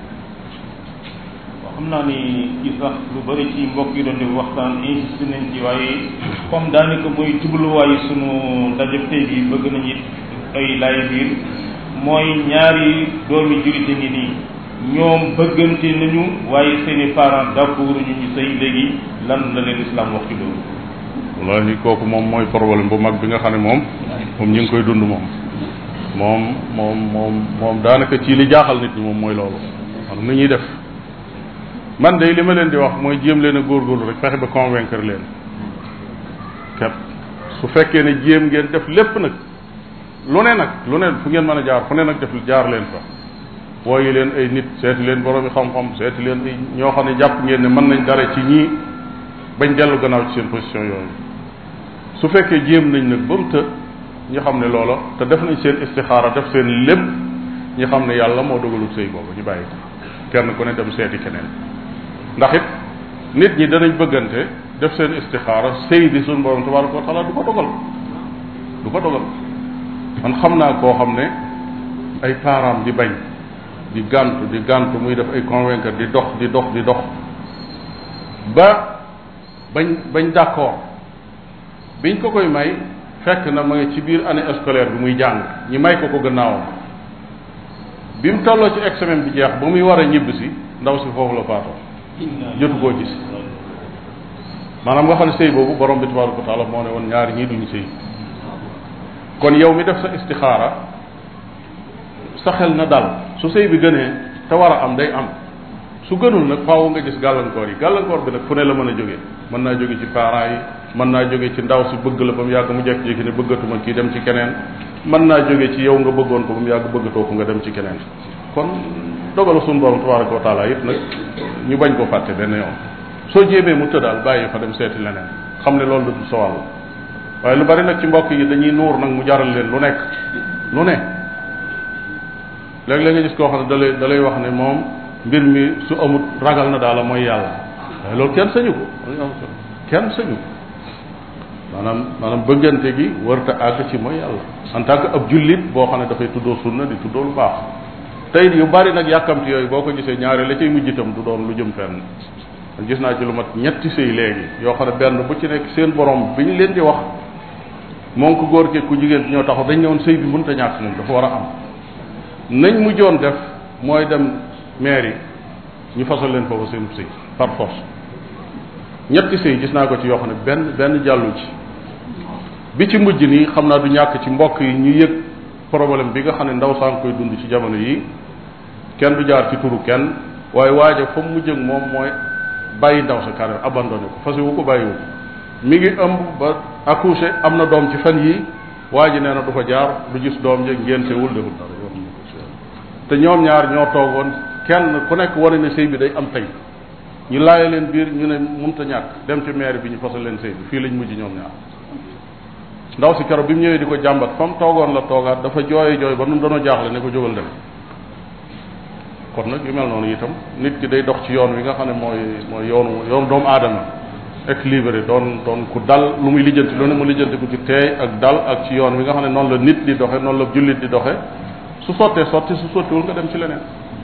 waaw xam naa ni ci sax lu bëri ci mbokk yi doon di waxtaan insisté nañ ci waaye comme daanaka mooy jubluwaayu sunu ndaje tey bi bëgg nañu ay laay biir mooy ñaari doomi julite ngi nii ñoom bëggante nañu waaye seeni parents d'accord ñu ñu sëy léegi lan la leen islam wax ci loolu wallahi kooku moom mooy problème bu mag bi nga xam ne moom moom ñu ngi koy dund moom moom moom moom moom daanaka ci li jaaxal nit ñi moom mooy loolu xam nu ñuy def man de li ma leen di wax mooy jéem leen a góorgóorlu rek fexe ba convaincre leen kat su fekkee ne jéem ngeen def lépp nag lu ne nag lu ne fu ngeen mën a jaar fu ne nag def jaar leen fa wooyi leen ay nit seeti leen boroomi xam-xam seeti leen ay ñoo xam ne jàpp ngeen ne mën nañ dara ci ñii bañ dellu gannaaw ci seen position yooyu su fekkee jéem nañ nag ba mu të ñu xam ne loola te def nañ seen istixaara def seen lépp ñu xam ne yàlla moo dogalut sëy boobu ñu bàyyi ko kenn ku ne dem seeti keneen ndax it nit ñi danañ bëggante def seen istixaara sëy bi suñu borom tabaraka wa taala du ko dogal du ko dogal man xam naa koo xam ne ay parents di bañ di gàntu di gàntu muy def ay convaincre di dox di dox di dox ba bañ bañ d'accord biñ ko koy may fekk na ma ngi ci biir année scolaire bi muy jàng ñi may ko ko gannaawam bi mu tolloo ci examen bi jeex ba muy war a ñibb si ndaw si foofu la faatoo jotu koo gis maanaam nga xam ne sëy boobu borom bi tabaraka wa taala moo ne woon ñaari ñii duñu sëy kon yow mi def sa istixaara sa xel na dal su sëy bi gënee te war a am day am su gënul nag faaw nga gis gàllankoor yi gàllankoor bi nag fu ne la mën a jógee mën naa jóge ci parents yi mën naa jóge ci ndaw si bëgg la ba mu yàgg mu jekk-jékki ne bëggatuma kii dem ci keneen mën naa jóge ci yow nga bëggoon ko ba mu yàgg bëggatoo ko nga dem ci keneen kon dogalu suñu borom tabaraka wa taala it nag ñu bañ ko fàtte benn yoon soo jéemee mu tëddaal bàyyi fa dem seeti leneen xam ne loolu du sa wàll waaye lu bari nag ci mbokk yi dañuy nuur nag mu jaral leen lu nekk lu ne léeg-léeg nga gis koo xam ne da lay da lay wax ne moom mbir mi su amut ragal na daala mooy yàlla waaye loolu kenn sañu ko kenn sañu ko maanaam maanaam bëggante gi warta àgg ci mooy yàlla en tant que ab jullit boo xam ne dafay tuddoo sunna di tuddoo lu baax tey yu bari nag yàkkamti yooyu boo ko gisee ñaari la cay mujj itam du doon lu jëm fenn man gis naa ci lu mat ñetti sëy léegi yoo xam ne benn bu ci nekk seen borom bi ñu leen di wax moom ku góor ke ku jigéen ñoo taxaw dañ ñëwoon sëy bi mënta ñàkk moom dafa war a am nañ mujjoon def mooy dem mairie ñu fasal leen foofu seen sëy par force ñetti sëy gis naa ko ci yoo xam ne benn benn jàllu ci bi ci mujj nii xam naa du ñàkk ci mbokk yi ñu yëg problème bi nga xam ne ndaw saa ngi koy dund ci jamono yi kenn du jaar ci turu kenn waaye waaja fa mu mujj ak moom mooy bàyyi ndaw sa carrière abandonné ko fase wu ko bàyyiwu ko mi ngi ëmb ba accouché am na doom ci fan yi waa ji nee na du fa jaar du gis doom ja ngéntewul deful dara yoo xam ne te ñoom ñaar ñoo toogoon kenn ku nekk wane ne sëy bi day am tey ñu laaye leen biir ñu ne mënta ñàkk dem ci maire bi ñu fasal leen sëy bi fii lañ mujj ñoom ñaar ndaw si keroog bi mu ñëwee di ko jàmbat fa mu toogoon la toogaat dafa jooye jooy ba nun danoo jaaxle ne ko jógal dem kon nag yu mel noonu itam nit ki day dox ci yoon wi nga xam ne mooy mooy yoonu yoonu doomu aadama équilibré doon doon ku dal lu muy lijjanti lu ne mu lijjanti ku ci teey ak dal ak ci yoon wi nga xam ne noonu la nit di doxe noonu la jullit di doxe su sottee sotti su sottiwul nga dem ci leneen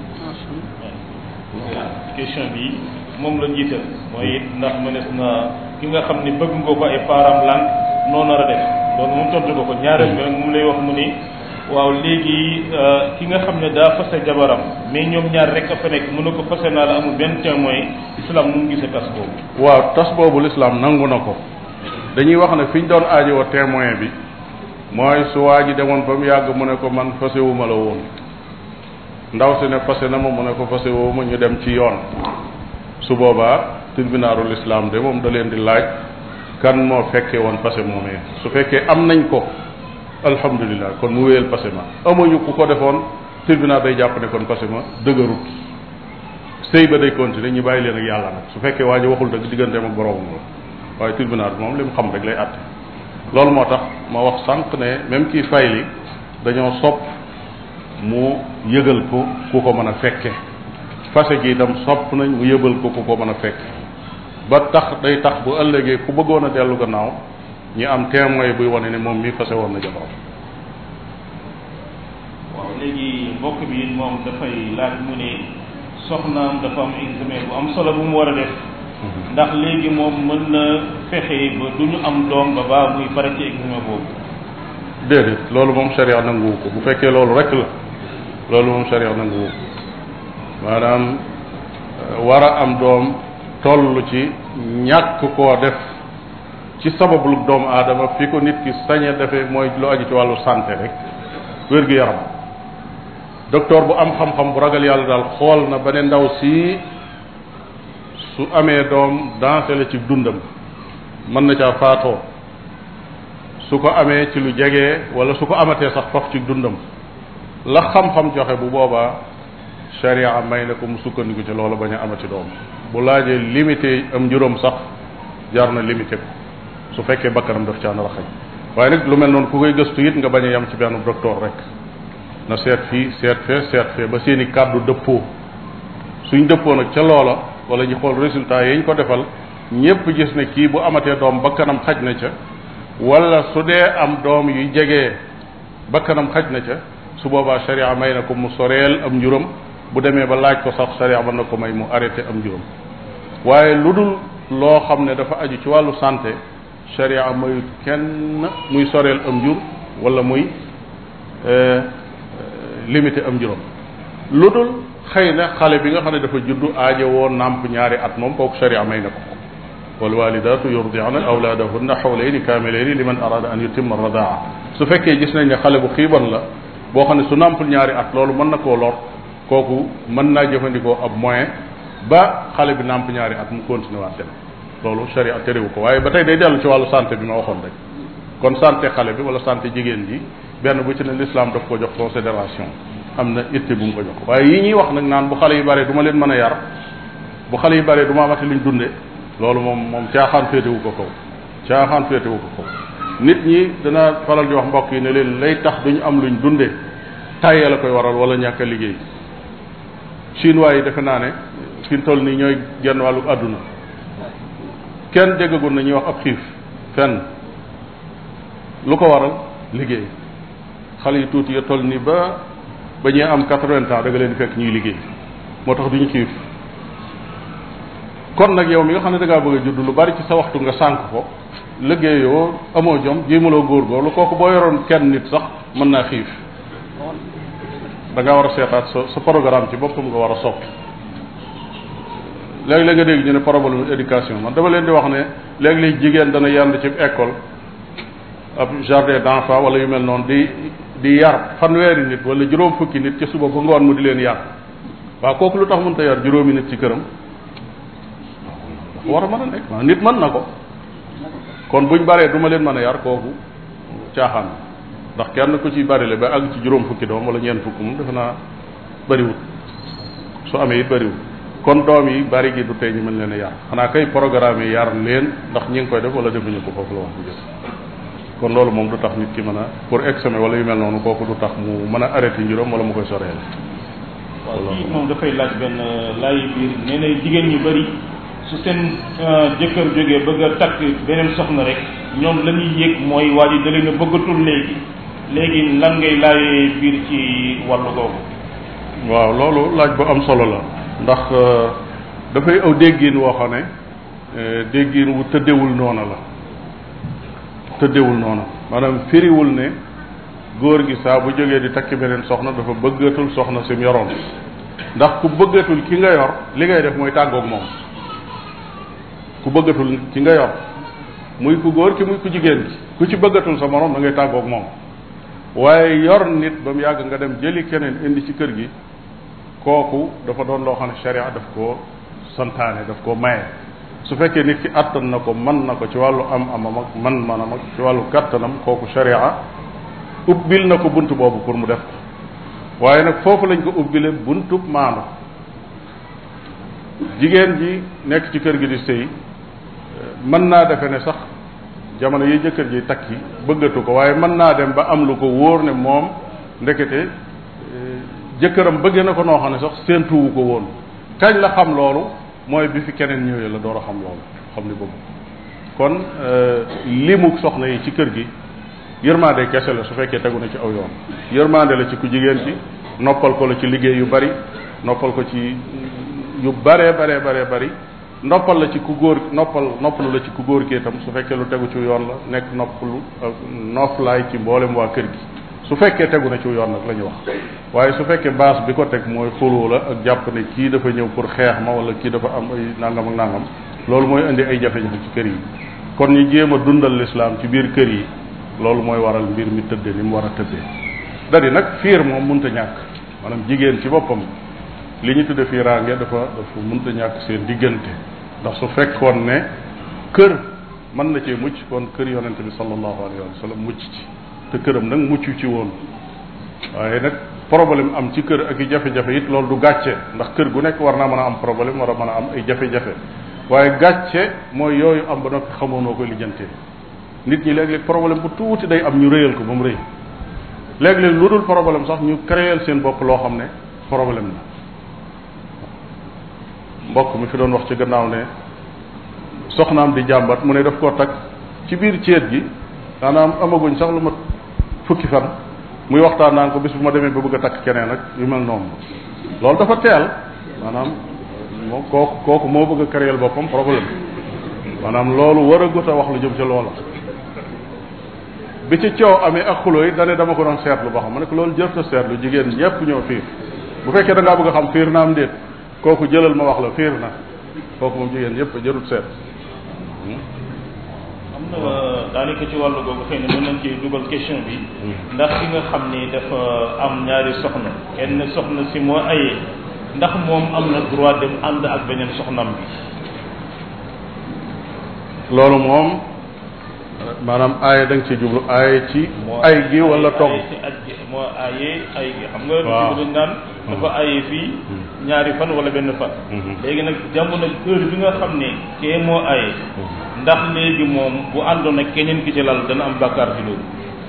question bi moom la jiital mooy ndax mënees na ki nga xam ne bëgg nga ko ay parents lànk noo nar a def loolu moom tontu nga ko ñaareel bi nag moom lay wax mu ni waaw léegi ki nga xam ne daa fase jabaram mais ñoom ñaar rek a fa nekk mën na ko fase naa la amul benn témoin islam nu mu gisee tas boobu waaw tas boobu l'islam nangu na ko dañuy wax ne fi ñu doon aajowoo témoin bi mooy su waa ji demoon ba mu yàgg mu ne ko man fasewuma la woon ndaw si ne fase na ma mu ne ko fase woo ma ñu dem ci yoon su boobaa tribunalul islam de moom da leen di laaj kan moo fekkee woon fase moomee su fekkee am nañ ko alhamdulilah kon mu wéyal fase ma amuñu ku ko defoon tribunal day jàpp ne kon fase ma dëgërut sëy ba day continuer ñu bàyyi leen ak yàlla nag su fekkee waa ji waxul dëgg digganteem ak boroomam la waaye tribunal bi moom li mu xam rek lay àtte loolu moo tax ma wax sànq ne même kii fay li dañoo sopp mu yëgal ko ku ko mën a fekke fase gi itam sopp nañ mu yëbal ko ku ko mën a fekke ba tax day tax bu ëllëgee ku bëggoon a dellu gannaaw ñi am témoin buy wane ne moom mii fase woon na jabaram waaw léegi mbokk bi moom dafay laaj mu ne soxnaam dafa am examen bu am solo bu mu war a def ndax léegi moom mën na fexe ba du ñu am doom ba baa muy pare ci examen boobu déedéet loolu moom sharia nanguwu ko bu fekkee loolu rek la loolu moom sharia nanguwu ko maanaam war a am doom toll ci ñàkk koo def ci sabablu doomu aadama fi ko nit ki sañe defee mooy lu aju ci wàllu santé rek wér gu yaram docteur bu am xam-xam bu ragal yàlla daal xool na ba ne ndaw si su amee doom dansé la ci dundam mën na caa faatoo su ko amee ci lu jege wala su ko amatee sax faf ci dundam la xam-xam joxe bu boobaa sharia may na ko mu sukkandiku ci loola bañ a amati doom bu laajee limité am juróom sax jar na limité ko su fekkee bakkanam daf caa nar a xaj waaye nag lu mel noonu ku koy gëstu it nga bañ a yem ci benn docteur rek na seet fii seet fee seet fee ba seeni kàddu dëppoo suñ dëppoo nag ca loola wala ñu xool résultat yi ñu ko defal ñépp gis ne kii bu amatee doom bakkanam xaj na ca wala su dee am doom yu jege bakkanam xaj na ca su boobaa sharia may na ko mu soreel am njuram bu demee ba laaj ko sax sharia mën na ko may mu arrêté am njuram waaye lu dul loo xam ne dafa aju ci wàllu santé sharia mayut kenn muy soreel am jur wala muy limité am juróom lu dul xëy na xale bi nga xam ne dafa juddu aajo woo nàmp ñaari at moom kooku sharia may na ko walwalidatu yurdi'na awlaadahunna xawlayni kaamilayni liman arada an yutimma radaa su fekkee gis nañ ne xale bu xiiban la boo xam ne su nàmpul ñaari at loolu mën na koo lor kooku mën naa jëfandikoo ab moyen ba xale bi nàmp ñaari at mu continué waat dem loolu sharia terewu ko waaye ba tey day dellu ci wàllu santé bi ma waxoon rek kon santé xale bi wala santé jigéen ji benn bu ci ne l'islam daf ko jox considération am na itte bu mu ko jox waaye yi ñuy wax nag naan bu xale yi bare du ma leen mën a yar bu xale yi bare du ma amati luñ dunde loolu moom moom caaxaan féetewu ko kaw caaxaan féetewu ko kaw nit ñi dana faral di wax mbokk yi ne leen lay tax duñu am luñ dunde tàyyee la koy waral wala ñàkk a liggéey chinois yi defe naa ne fi toll nii ñooy genn wàllu àdduna kenn déggagul na ñuy wax ab xiif fenn lu ko waral liggéey xale yi tuuti ya toll nii ba ba ñuy am quatre-vingts ans da nga leen di fekk ñuy liggéey moo tax duñu xiif kon nag yow mi nga xam ne da ngaa bëgg a judd lu bari ci sa waxtu nga sànq ko liggéeyoo amoo jom jéemaloo góorgóorlu kooku boo yoroon kenn nit sax mën naa xiif da ngaa war a seetaat sa sa programme ci boppam nga war a soppi léegi-léeg nga dégg ñu ne problème éducation man dama leen di wax ne léegi-léeg jigéen dana yand ci école ab jardin d'enfant wala yu mel noonu di di yar fanweeri nit wala juróom fukki nit ci suba ba ngoon mu di leen yar waaw kooku lu tax mënta yar juróomi nit ci këram war a mën a nekk waaw nit mën na ko kon buñ baree du ma leen mën a yar kooku caaxaan ndax kenn ku ci bari le ba àgg ci juróom fukki doom wala ñeent fukk moom defe naa bariwut su amee it bariwut kon doom yi bari gi du tey ñu mën leen a yar xanaa kay programme yi yar leen ndax ñi ngi koy def wala defuñu ko foofu la wax bu jël kon loolu moom du tax nit ki mën a pour examen wala yu mel noonu kooku du tax mu mën a arrêté njuróom wala mu koy soreel waaw kii moom dafay laaj benn laaj biir nee na jigéen ñu bari su seen jëkkër jógee bëgg a takk beneen soxna rek ñoom la ñuy yëg mooy waa ji da leen a bëggatul léegi léegi lan ngay laajee biir ci wàllu googu. waaw loolu laaj bu am solo la ndax dafay aw déggin woo xam ne déggin wu tëddewul noona la tëddewul noona maanaam firiwul ne góor gi saa bu jógee di takki beneen soxna dafa bëggatul soxna sim yoroon ndax ku bëggatul ki nga yor li ngay def mooy tàggoog moom ku bëggatul ki nga yor muy ku góor ki muy ku jigéen ki ku ci bëggatul sa morom da ngay tàggoog moom waaye yor nit ba mu yàgg nga dem jëli keneen indi ci kër gi kooku dafa doon loo xam ne sharia daf koo santaane daf koo maye su fekkee nit ki attan na ko man na ko ci wàllu am amam ak man manam ak ci wàllu kattanam kooku sharia ubbil na ko bunt boobu pour mu def ko waaye nag foofu lañ ko ubbile buntub maanu jigéen ji nekk ci kër gi di sëy mën naa defe ne sax jamono yi jëkkër ji takki bëggatu ko waaye mën naa dem ba am lu ko wóor ne moom ndekete jëkkëram bëggee na ko noo xam ne sax séentuwu ko woon kañ la xam loolu mooy bi fi keneen ñëwee la door a xam loolu xam ni bëgg kon limu soxna yi ci kër gi yërmande kese la su fekkee tegu na ci aw yoon yërmande la ci ku jigéen ci noppal ko la ci liggéey yu bari noppal ko ci yu baree baree baree bari noppal la ci ku góor noppal noppalu la ci ku góor ki itam su fekkee lu tegu ci yoon la nekk noppalu noflaay ci mboolem waa kër gi su fekkee tegu na ci yoon nag la ñu wax waaye su fekkee baas bi ko teg mooy xuloo la ak jàpp ne kii dafa ñëw pour xeex ma wala kii dafa am ay nangam ak nangam loolu mooy indi ay jafe-jafe ci kër yi kon ñu jéem a dundal lislaam ci biir kër yi loolu mooy waral mbir mi tëddee ni mu war a tëddee dadi nag fiir moom munta ñàkk maanaam jigéen ci boppam li ñu tudde fiiraange dafa dafa munta ñàkk seen diggante ndax su fekkoon ne kër mën na cee mucc kon kër yonente bi sallallahu alayhi wa sallam mucc ci te këram nag mucc ci woon waaye nag problème am ci kër ak i jafe-jafe it loolu du gàcce ndax kër gu nekk war naa mën a am problème war a mën a am ay jafe-jafe waaye gàcce mooy yooyu am ba noppi xamoo noo koy lijjantee nit ñi léeg-léeg problème bu tuuti day am ñu rëyal ko ba mu rëy léeg-léeg lu dul problème sax ñu créer seen bopp loo xam ne problème la mbokk mi fi doon wax ci gannaaw ne soxnaam di jàmbat mu ne daf koo takk ci biir ceet gi maanaam amaguñ sax lu ma fukki fan muy waxtaan naan ko bis bu ma demee ba bëgg a takk keneen ak yu mel noonu loolu dafa teel maanaam moom kooku kooku moo bëgg a créer boppam problème maanaam loolu war a gut a wax lu jëm ca loola bi ci coow amee ak xuloo yi dane dama ko doon seetlu ba xam ma ne ko loolu jërta seetlu jigéen ñépp ñoo fiir bu fekkee da ngaa bëgg a xam fiir na am déet kooku jëlal ma wax la fiir na kooku moom jigéen ñépp jërut seet am na daanaka ci wàllu googu xëy na mën nañ ci dugal question bi ndax ki nga xam ni dafa am ñaari soxna kenn soxna si moo ayee ndax moom am na droit dem ànd ak beneen soxnam bi loolu moom maanaam aaye da nga ci jublu aaye ci ay gi wala togg aaye ci aj gi moo aaye ay gi xam nga waaw dañ naan dafa aaye fii ñaari fan wala benn fan léegi nag jamono heure bi nga xam ne kee moo aaye ndax léegi moom bu àndoon ak keneen ki ci lal dana am bàkkaar ci loolu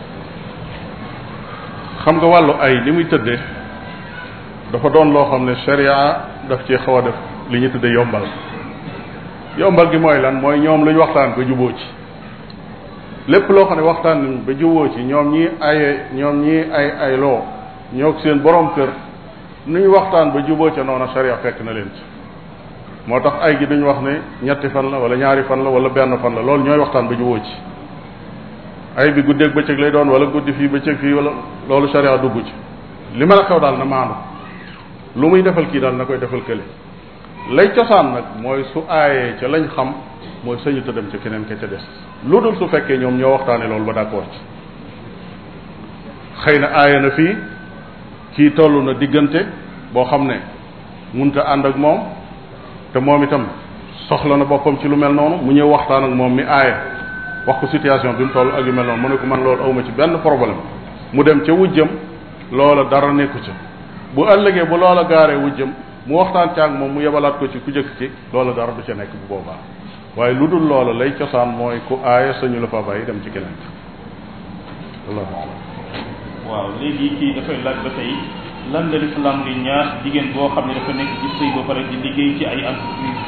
xam nga wàllu ay li muy tëddee dafa doon loo xam ne sharia daf ci xaw a def li ñu tëddee yombal yombal gi mooy lan mooy ñoom lu ñu waxtaan ba juboo ci lépp loo xam ne waxtaan nañ ba juboo ci ñoom ñii aye ñoom ñii ay ay loo ñoo seen borom kër nu ñu waxtaan ba juboo ca noonu sharia fekk na leen ci moo tax ay gi duñu wax ne ñetti fan la wala ñaari fan la wala benn fan la loolu ñooy waxtaan ba juboo ci ay bi guddeeg bëccëg lay doon wala guddi fii bëccëg fii wala loolu sharia dugg ci li mën a xew daal na maandu lu muy defal kii daal na koy defal kële lay cosaan nag mooy su aayee ca lañ xam mooy sañu ta dem ca keneen ka ca des lu dul su fekkee ñoom ñoo waxtaane loolu ba d'accord ci xëy na aaye na fii kii toll na diggante boo xam ne munta ànd ak moom te moom itam soxla na boppam ci lu mel noonu mu ñëw waxtaan ak moom mi aaye wax ko situation bi mu toll ak yu mel noonu mu ne ko man loolu awma ci benn problème mu dem ca wujjam loola dara nekku ca bu ëllëgee bu loola gaaree wujjam mu waxtaan ca ak moom mu yebalaat ko ci ku jëkk ci loola dara du ca nekk bu boobaa waaye lu dul loola lay cosaan mooy ku aaye sañu la fa bàyyi dem ci keneen wallahu a'lam waaw léegi kii dafay laaj ba tey lan la lislaam di ñaax jigéen boo xam ne dafa nekk ci sëy ba pare di liggéey ci ay entreprise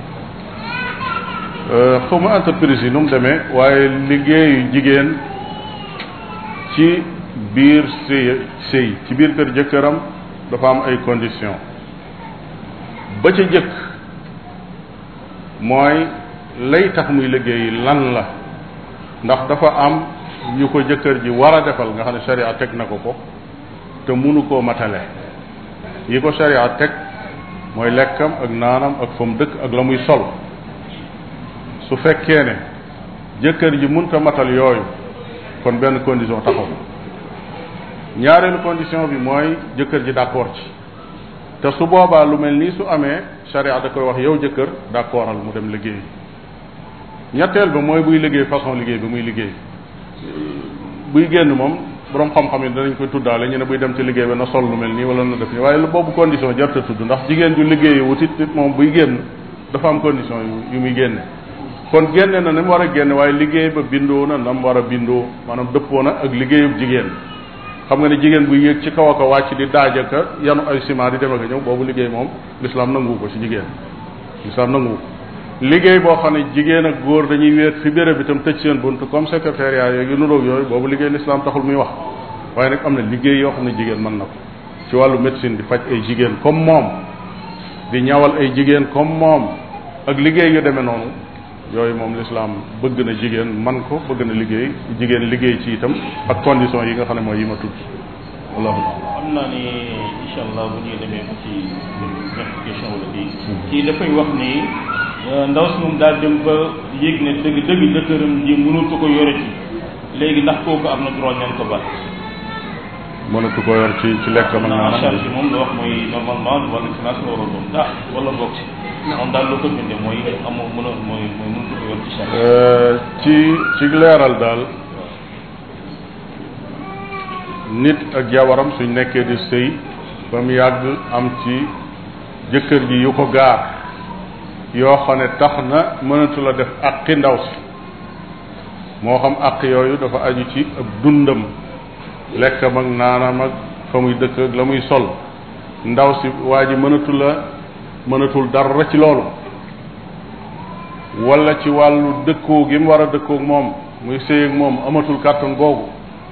xaw ma entreprise yi nu mu demee waaye liggéeyu jigéen ci biir sëy sëy ci biir kër jëkkëram dafa am ay conditions ba ca jëkk mooy lay tax muy liggéey lan la ndax dafa am yu ko jëkkër ji war a defal nga xam ne sharia teg na ko ko te munu koo matale yi ko sharia teg mooy lekkam ak naanam ak fa mu dëkk ak la muy sol su fekkee ne jëkkër ji munta matal yooyu kon benn condition taxaw ñaareelu condition bi mooy jëkkër ji d'accord ci te su boobaa lu mel nii su amee sharia da koy wax yow jëkkër d'accordal mu dem liggéey ñetteel ba mooy buy liggéey façon liggéey bi muy liggéey buy génn moom borom xam-xam yi danañ koy tuddaale ñu ne buy dem ci liggéey ba na sol lu mel nii wala na def nii waaye lu boobu condition jarta tudd ndax jigéen ju liggéeyi wutit moom buy génn dafa am condition yu yu muy génne kon génne na ni mu war a génne waaye liggéey ba bindoo na na mu war a bindoo maanaam dëppoo na ak liggéeyub jigéen xam nga ne jigéen bu yéeg ci kaw a ko wàcc di daajaka yanu ay ciment di dem ak ñëw boobu liggéey moom l'islam nanguwu ko ci jigéen l'islam nanguwu ko liggéey boo xam ne jigéen ak góor dañuy wéet fi béréb itam tëj seen bunt comme secrétariat yooyu yu nuroog yooyu boobu liggéey l'islam taxul muy wax waaye nag am na liggéey yoo xam ne jigéen mën na ko ci wàllu médecine di faj ay jigéen comme moom di ñawal ay jigéen comme moom ak liggéey yu demee noonu yooyu moom l'islam bëgg na jigéen man ko bëgg na liggéey jigéen liggéey ci itam ak condition yi nga xam ne mooy yi ma tudd wallahu xam naa ni incha allah bu ñuy demee ba ci ñetti question wala kii kii dafay wax ni ndaw si moom daal dem ba yéeg ne dëgg dëgg jëkkëram ji mënatu ko yore ci léegi ndax kooku am na droit ñaan ko bat mënatu ko yor ci ci lekk ma en charge bi moom la wax mooy normalement wala finance la war a doon ah wala boog ci moom daal loo ko bindee mooy amoo mën a mooy mooy mënatu ko yor ci charge ci ci leeral daal nit ak jabaram suñ nekkee di sëy ba mu yàgg am ci jëkkër ji yu ko gaar yoo xam ne tax na mënatu la def aqi ndaw si moo xam aq yooyu dafa aju ci ab dundam lekkam ak naanam ak fa muy dëkk ak la muy sol ndaw si waa ji mënatu la mënatul dara ci loolu wala ci wàllu dëkkoo gi mu war a dëkkoog moom muy sëy ak moom amatul kàttan googu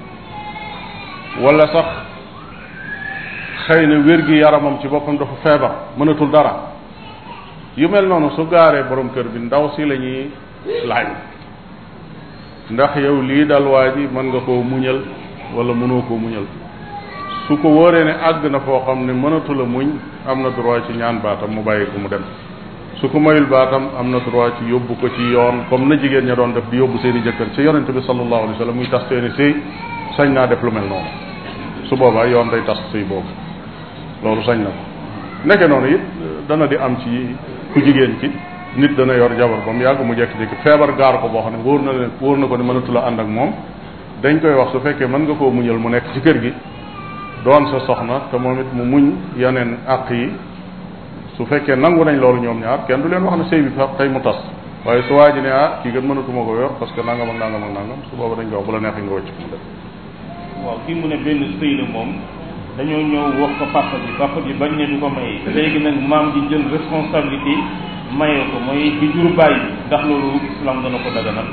wala sax xëy na wér gi yaramam ci boppam dafa feebar mënatul dara yu mel noonu su gaaree borom kër bi ndaw si la ñuy laaj ndax yow lii dal waa ji mën nga koo muñal wala mënoo koo muñal su ko wóoree ne àgg na foo xam ne mënatu la muñ am na droit ci ñaan baatam mu bàyyi ko mu dem su ko mayul baatam am na droit ci yóbbu ko ci yoon comme na jigéen ña doon def di yóbbu seen i jëkkër ci yonente bi sallallahu alayhi wa sallam muy tas seeni sëy sañ naa def lu mel noonu su boobaa yoon day tas sëy boobu loolu sañ na ko nekke noonu it dana di am ci ku jigéen ci nit dana yor jabar ba mu yàgg mu jekki-jekki feebar gaar ko boo xam ne wóor na leen wóor na ko ne mënatu la ànd ak moom dañ koy wax su fekkee mën nga koo muñal mu nekk ci kër gi doon sa soxna te moom it mu muñ yeneen àq yi su fekkee nangu nañ loolu ñoom ñaar kenn du leen wax ne sëy bi fa tey mu tas waaye su waa ji ne ah kii gën mënatuma ko yor parce que nangam ak nangam ak nangam su booba dañ ko wax bu la neexee nga wëcc mu dem waaw kii mu ne benn sëy la moom dañoo ñëw wax ko papa ji papa ji bañ ne du ko may léegi nag maam ji jël responsabilité maye ko mooy bi jur bàyyi ndax loolu islam dana ko daganal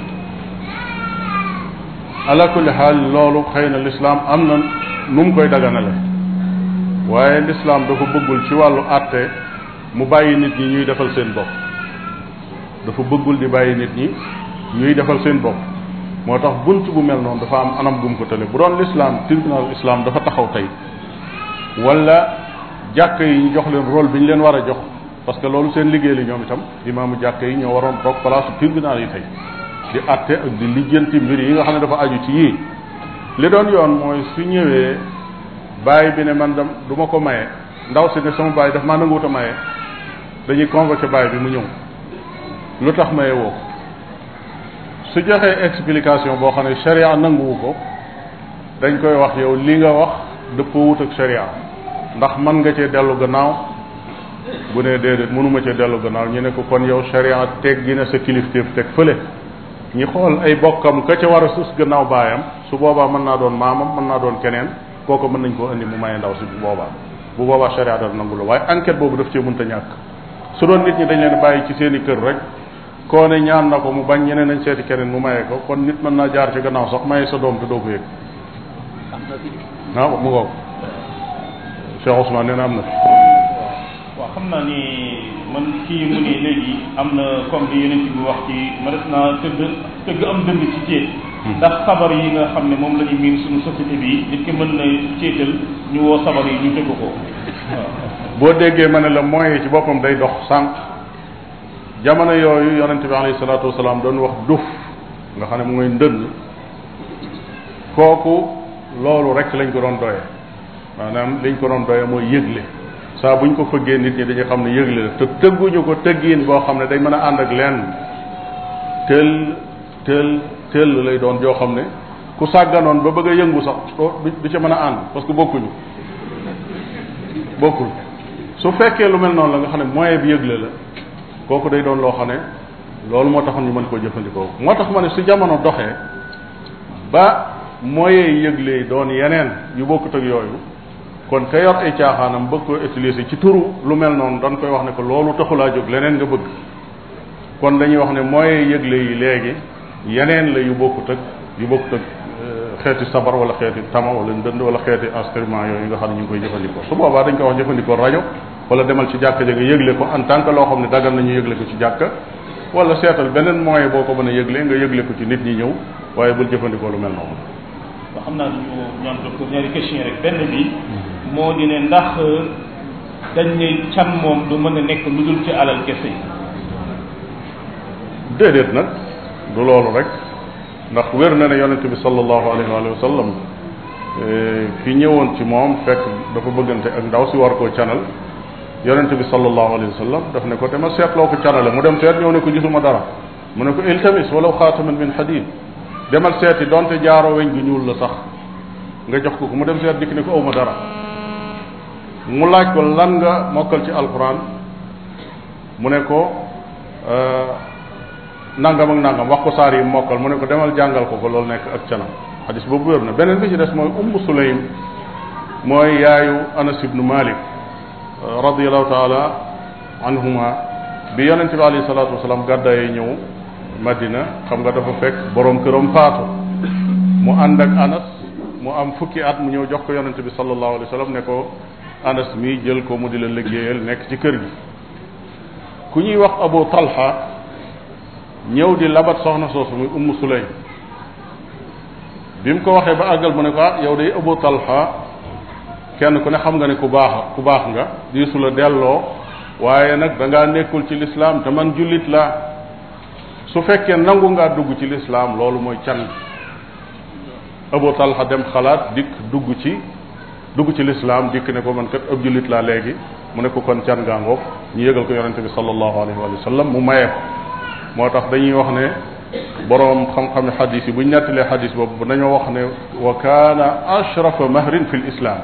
ala kulli xaal loolu xëy na lislaam am na nu mu koy daganale waaye lislaam dafa bëggul ci wàllu àtte mu bàyyi nit ñi ñuy defal seen bopp dafa bëggul di bàyyi nit ñi ñuy defal seen bopp moo tax bunt bu mel noonu dafa am anam gum ko tële bu doon lislaam tribunal islam dafa taxaw tey wala jàkk yi ñu jox leen rôle bi ñu leen war a jox parce que loolu seen liggéey li ñoom itam imaamu jàkk yi ñoo waroon toog place tribunal yi tey di àtte ak di lijjanti mbir yi nga xam ne dafa aju ci yii li doon yoon mooy su ñëwee bàyyi bi ne man dam du ma ko maye ndaw si ne sama bàyyi daf maa nanguwut a maye dañuy convoqué bàyyi bi mu ñëw lu tax maye woo ko su joxee explication boo xam ne sharia nanguwu ko dañ koy wax yow li nga wax dëppoo wut ak sharia ndax mën nga cee dellu gannaaw bu ne déedéet mënuma cee dellu gannaaw ñu ne ko kon yow sharia teg gi ne sa kilifteef teg fële ñi xool ay bokkam ka ca war a sus gannaaw baayam su boobaa mën naa doon maamam mën naa doon keneen kooku mën nañ koo indi mu maye ndaw si bu boobaa bu boobaa sharia dal nangu la waaye enquête boobu daf cee mënta ñàkk su doon nit ñi dañ leen bàyyi ci seen i kër rek koo ne ñaan na ko mu bañ ñeneen nañ seeti keneen mu maye ko kon nit mën naa jaar ci gannaaw sax maye sa doom te doo ko yëg waaw mu ngoog Cheikh Ousmane nee na am na fi waaw xam naa ni man kii mu ne léegi am na comme li yeneen bi wax ci mënees naa tëgg tëgg am dënd ci ceet ndax sabar yi nga xam ne moom la ñu miin suñu société bi nit ki mën na ceetal ñu woo sabar yi ñu tëgg ko waaw boo déggee ma ne la moyen ci boppam day dox sànq jamono yooyu yonente bi alayhi salaatu wasalaam doon wax duf nga xam ne mu ngay ndënd kooku loolu rek lañ ko doon doyee maanaam liñ ko doon doyee mooy yëgle saa buñ ko fëggee nit ñi dañu xam ne yëgle la te tëgguñu ko tëggiin boo xam ne day mën a ànd ak lenn tël tël tël lay doon joo xam ne ku sàgganoon ba bëgg a yëngu sax doo du ca mën a ànd parce que bokkuñu bokkul su fekkee lu mel noonu la nga xam ne moyen bi yëgle la kooku day doon loo xam ne loolu moo taxoon ñu mën koo jëfandikoo moo tax ma ne su jamono doxee ba moyen yëgle yi doon yeneen yu bokkut ak yooyu kon ka yor ay caaxaanam bëgg ko utiliser ci turu lu mel noonu dañ koy wax ne ko loolu taxulaa jóg leneen nga bëgg kon dañuy wax ne moyen yëgle yi léegi yeneen la yu bokkut ak yu bokkut ak xeeti sabar wala xeeti tama wala ndënd wala xeeti instrument yooyu nga xam ne ñu ngi koy jëfandikoo su boobaa dañ koy wax jëfandikoo rajo wala demal ci jàkka ja nga yëgle ko en tant que loo xam ne dagal nañu yëgle ko ci jàkka wala seetal beneen moyen boo ko mën a yëgle nga yëgle ko ci nit ñi ñëw waaye bul jëfandikoo lu mel noonu waaw xam naa dañu ñaan docteur ñaari question rek benn bi moo di ne ndax dañ ne can moom du mën a nekk lu dul ci alal kese déedéet nag du loolu rek ndax wér na ne yonente bi sallallahu alayhi wa sallam fi ñëwoon ci moom fekk dafa bëggante ak ndaw si war koo canal yonente bi sallallahu alayhi wa sallam daf ne ko dama seetloo ko canale mu dem seet ñëw ne ko gisuma dara mu ne ko iltamis walaw xaataman min hadid demal seeti donte jaaroo weñ gu ñuul la sax nga jox ko ko mu dem seet dikk ne ko awma dara mu laaj ko lan nga mokkal ci alquran mu ne ko nangam ak nangam wax ko saar yi mokkal mu ne ko demal jàngal ko ko loolu nekk ak canam xadis boobu wér na beneen bi ci des mooy ummu sulaym mooy yaayu anas ibnu malik radiallahu taala anhuma bi yonente bi alayhi salatu wasalaam gàddaayee ñëw madina xam nga dafa fekk borom këram faatu mu ànd ak anas mu am fukki at mu ñëw jox ko yonente bi sallallahu alayhi wa sallam ne ko anas mi jël ko mu di la liggéeyal nekk ci kër gi ku ñuy wax abu talha ñëw di labat soxna soosu muy ummu sulaym bi mu ko waxee ba àggal mu ne ko ah yow day abu talha kenn ku ne xam nga ne ku baax ku baax nga diisu la delloo waaye nag da ngaa nekkul ci lislaam te man jullit laa su fekkee nangu ngaa dugg ci lislaam loolu mooy can abu talha dem xalaat dikk dugg ci dugg ci lislaam dikk ne ko man kat ab jullit laa léegi mu ne ko kon can gaa ngoog ñu yëgal ko yonente bi sallallahu alayhi wa sallam mu maye ko moo tax dañuy wax ne boroom xam-xami xadis yi bu ñu nettalee xadis boobu dañoo wax ne wa kaana ashrafa mahrin fi l islam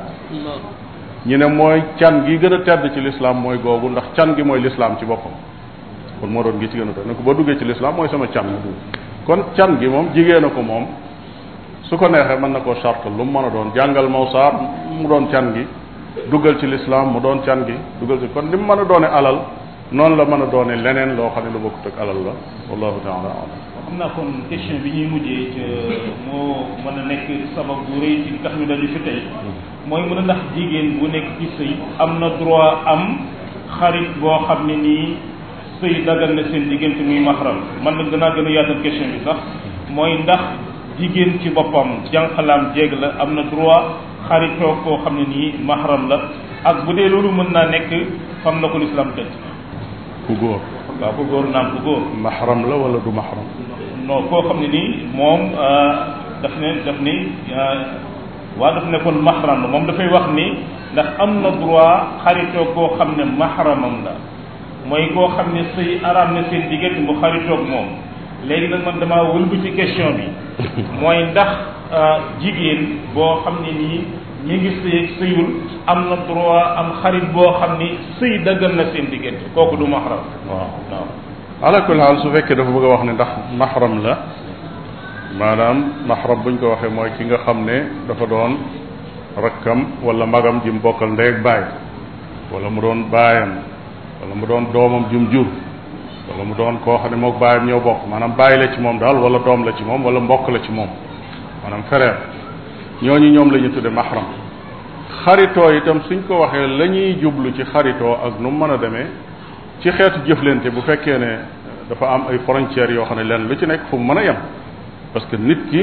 ñu ne mooy can gi gën a tedd ci lislaam mooy googu ndax can gi mooy lislaam ci boppam kon moo doon gi ci gën a tedd ne ko boo duggee ci lislaam mooy sama can nga dugg kon can gi moom jigéen a ko moom su ko neexee mën na koo charte lu mu mën a doon jàngal mawsaar mu doon can gi duggal ci lislaam mu doon can gi duggal ci kon li mu mën a doone alal noonu la mën a doone leneen loo xam ne lu bokkut ak alal la wallahu taala alam xam naa kon question bi ñuy mujjee ci moo mën a nekk sabab bu rëy ci tax ñu dañu fi tey mooy mën a ndax jigéen bu nekk ci sëy am na droit am xarit boo xam ne nii sëy dagal na seen diggante muy mahram man nag danaa gën a yaatal question bi sax mooy ndax jigéen ci boppam jànqalaam jéeg la am na droit xaritoo koo xam ne nii mahram la ak bu dee loolu mën naa nekk fam na ko lislaam tëj ku góor waaw ku góor naam ku góor mahram la wala du mahram non koo xam ne nii moom daf ne daf ni waa daf ne kon mahram la moom dafay wax ni ndax am na droit xaritoo koo xam ne mahramam la mooy koo xam ne sëy araam na seen diggante mu xaritoog moom léegi nag man damaa wëlbu ci question bi mooy ndax jigéen boo xam ne nii ñi ngi sëy sëyul am na droit am xarit boo xam ni sëy daggal na seen diggante kooku du mahram waaw waaw ala kulli haal su fekkee dafa bëgg a wax ne ndax mahram la maanaam mahram buñ ko waxee mooy ki nga xam ne dafa doon rakkam wala magam ji mu bokkal ndey ak baay wala mu doon baayam wala mu doon doomam jum jur wala mu doon koo xam ne mook baayam ñoo bokk maanaam bàyyi la ci moom daal wala doom la ci moom wala mbokk la ci moom maanaam frère ñooñu ñoom la ñu tudde mahram xaritoo itam suñ ko waxee la ñuy jublu ci xaritoo ak nu mu mën a demee ci xeetu jëflante bu fekkee ne dafa am ay frontières yoo xam ne leen lu ci nekk fu mu mën a yem parce que nit ki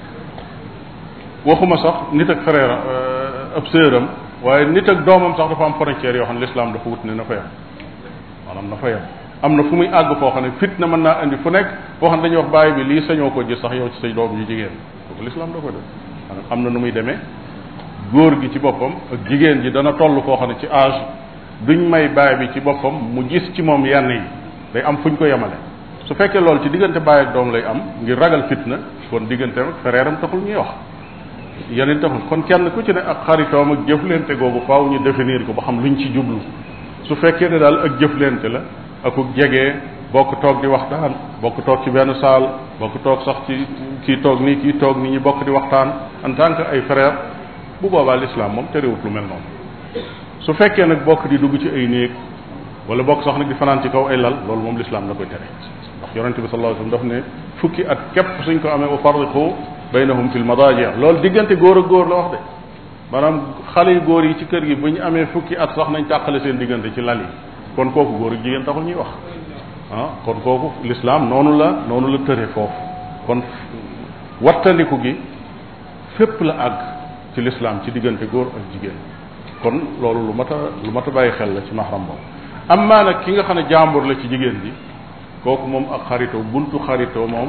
waxuma sax nit ak frère ab sëram waaye nit ak doomam sax dafa am frontières yoo xam ne l'islam dafa wut ne na fa yem maanaam na fa yem am na fu muy àgg foo xam ne fitna mën naa indi fu nekk foo xam ne dañuy wax bàyyi bi lii sañoo ko gis sax yow ci say doom yu jigéen kooku l'islam da ko def maanaam am na nu muy demee góor gi ci boppam ak jigéen ji dana toll foo xam ne ci âge duñ may baay bi ci boppam mu gis ci moom yenn yi day am fuñ ko yemale su fekkee loolu ci diggante baay ak doom lay am ngir ragal fitna kon digganteem ak frère am taxul ñuy wax yeneen taxul kon kenn ku ci ne ak xaritoom ak jëflante googu faaw ñu définir ko ba xam luñ ci jublu su fekkee ne daal ak jëflante la akuk jege bokk toog di waxtaan bokk toog ci benn saal bokk toog sax ci kii toog nii kii toog nii ñu bokk di waxtaan en tant que ay frère bu boobaa l'islam moom terewut lu mel noonu su fekkee nag bokk di dugg ci ay néeg wala bokk sax nag di fanaan ci kaw ay lal loolu moom l'islam da koy tere ndax yonente bi sallallahu alayhi wasallam daf ne fukki at képp suñ ko amee u farriqu baynahum fil madaji loolu diggante góor ak góor la wax de maanaam xale yu góor yi ci kër gi bu ñu amee fukki at sax nañ tàqale seen diggante ci lal yi kon kooku góor ak jigéen taxul ñuy wax ah kon kooku l'islam noonu la noonu la tëre foofu kon wattandiku gi fépp la àgg ci l'islam ci diggante góor ak jigéen kon loolu lu mat a lu mat a bàyyi xel la ci mahram boobu am maa nag ki nga xam ne jàmbur la ci jigéen ji kooku moom ak xaritoo buntu xaritoo moom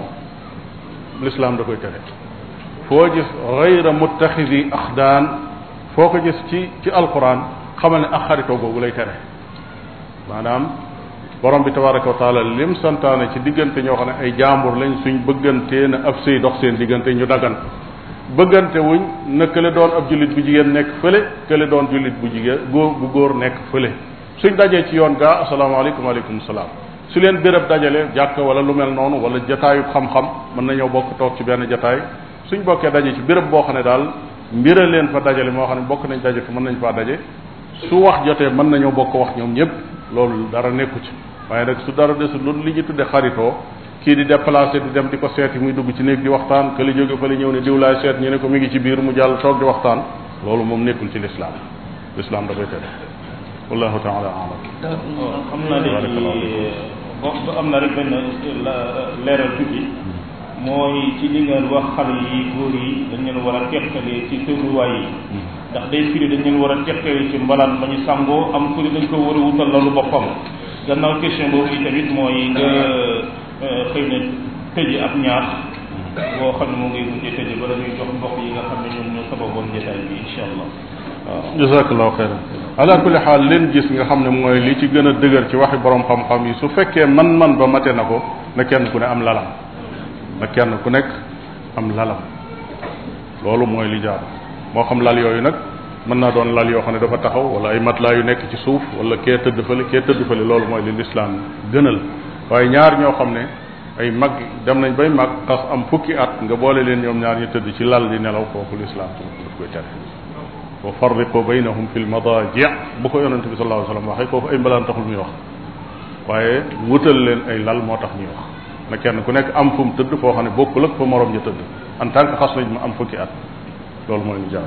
l'islam da koy tere foo gis gayra muttaxidi axdaan foo ko gis ci ci alquran xamal ne ak xaritoo googu lay tere maanaam borom bi tabaraka wa taala lim santaane ci diggante ñoo xam ne ay jàmbur lañ suñ bëggantee na ab sëy dox seen diggante ñu dagan bëggante wuñ na kële doon ab jullit bu jigéen nekk fële kële doon jullit bu jigéen góor bu góor nekk fële suñ dajee ci yoon gaa asalaamaaleykum waaleykum salaam su leen béréb dajale jàkk wala lu mel noonu wala jataayub xam-xam mën nañoo bokk toog ci benn jataay suñ bokkee daje ci béréb boo xam ne daal mbira leen fa dajale moo xam ne bokk nañ daje fa mën nañ faa daje su wax jotee mën nañoo bokk wax ñoom ñëpp loolu dara nekku ci waaye nag su dara desul loolu li ñu tudde xaritoo kii di déplacé di dem di ko seeti muy dugg ci néeg di waxtaan que li jóge fa li ñëw ne diw laay seet ñu ne ko mi ngi ci biir mu jàll toog di waxtaan loolu moom nekkul ci lislaam lislaam da koy tere wallahu taala alam xam naa léegi boo am na rek benn leeral tuuti mooy ci li ngeen wax xale yi góor yi dañ leen war a teqalee ci tëruwaay yi ndax day firi dañ leen war a teqalee ci mbalaan ba ñu sangoo am ku ne dañ ko war a wutal lalu boppam gannaaw question boobu yi tamit mooy nga xëy na tëje ab ñaax boo xam ne moo ngay mujjee tëje bala ñuy jox mbokk yi nga xam ne ñoom ñoo sababoon jotaay bi incha allah waaw jazakallahu xeyran ala kulli xaal leen gis nga xam ne mooy li ci gën a dëgër ci waxi borom xam-xam yi su fekkee man-man ba mate na ko na kenn ku ne am lalam na kenn ku nekk am lalam loolu mooy li jaar moo xam lal yooyu nag mën naa doon lal yoo xam ne dafa taxaw wala ay matelas yu nekk ci suuf wala kee tëdd fële kee tëdd fële loolu mooy li lislaam gënal waaye ñaar ñoo xam ne ay mag dem nañ bay mag xas am fukki at nga boole leen ñoom ñaar ñu tëdd ci lal di nelaw kooku lislaam tamit daf koy tere wa farriqu baynahum fi lmadaji bu ko yonente bi sallallahu alayhi wasallam waxee kooku ay mbalaan taxul muy wax waaye wutal leen ay lal moo tax ñuy wax na kenn ku nekk am fu mu tëdd foo xam ne bokkul ak fa morom ñu tëdd en tant que xas nañ ma am fukki at loolu mooy lu jaar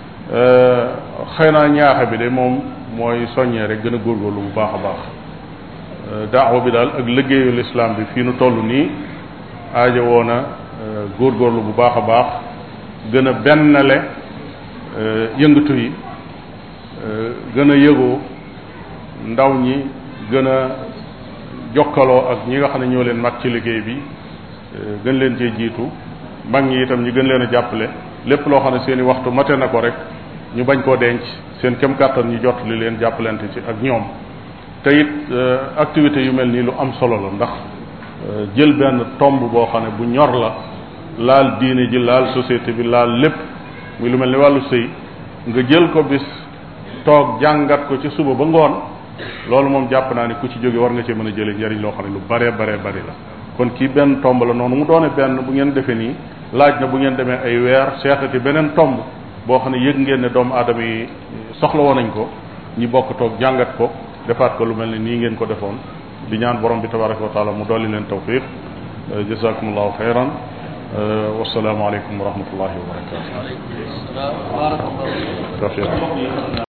xëy naa ñaaxe bi de moom mooy soññee rek gën a góorgóorlu bu baax a baax daawa bi daal ak liggéeyu lislaam bi fii nu toll nii aaja woon a góorgóorlu bu baax a baax gën a bennale yëngatu yi gën a yëgoo ndaw ñi gën a jokkaloo ak ñi nga xam ne ñoo leen mag ci liggéey bi gën leen cee jiitu mag ñi itam ñi gën leen a jàppale lépp loo xam ne seen i waxtu mate na ko rek ñu bañ koo denc seen kem kàttan ñu jot li leen jàppalante ci ak ñoom te it activités yu mel nii lu am solo la ndax jël benn tomb boo xam ne bu ñor la laal diine ji laal société bi laal lépp muy lu mel ni wàllu sëy nga jël ko bis toog jàngat ko ci suba ba ngoon loolu moom jàpp naa ne ku ci jóge war nga cee mën a jëlee njariñ loo xam ne lu bare bare bari la kon kii benn tomb la noonu mu doone benn bu ngeen defee nii laaj na bu ngeen demee ay weer seetati beneen tomb boo xam ne yëg ngeen ne doomu aadama yi soxla woon nañ ko ñi bokk toog jàngat ko defaat ko lu mel ni nii ngeen ko defoon di ñaan borom bi tabaraka wa taala mu dolli leen tawfiq jazakumullahu xayran wasalaamu aleykum wa rahmatullahi wa barakatuh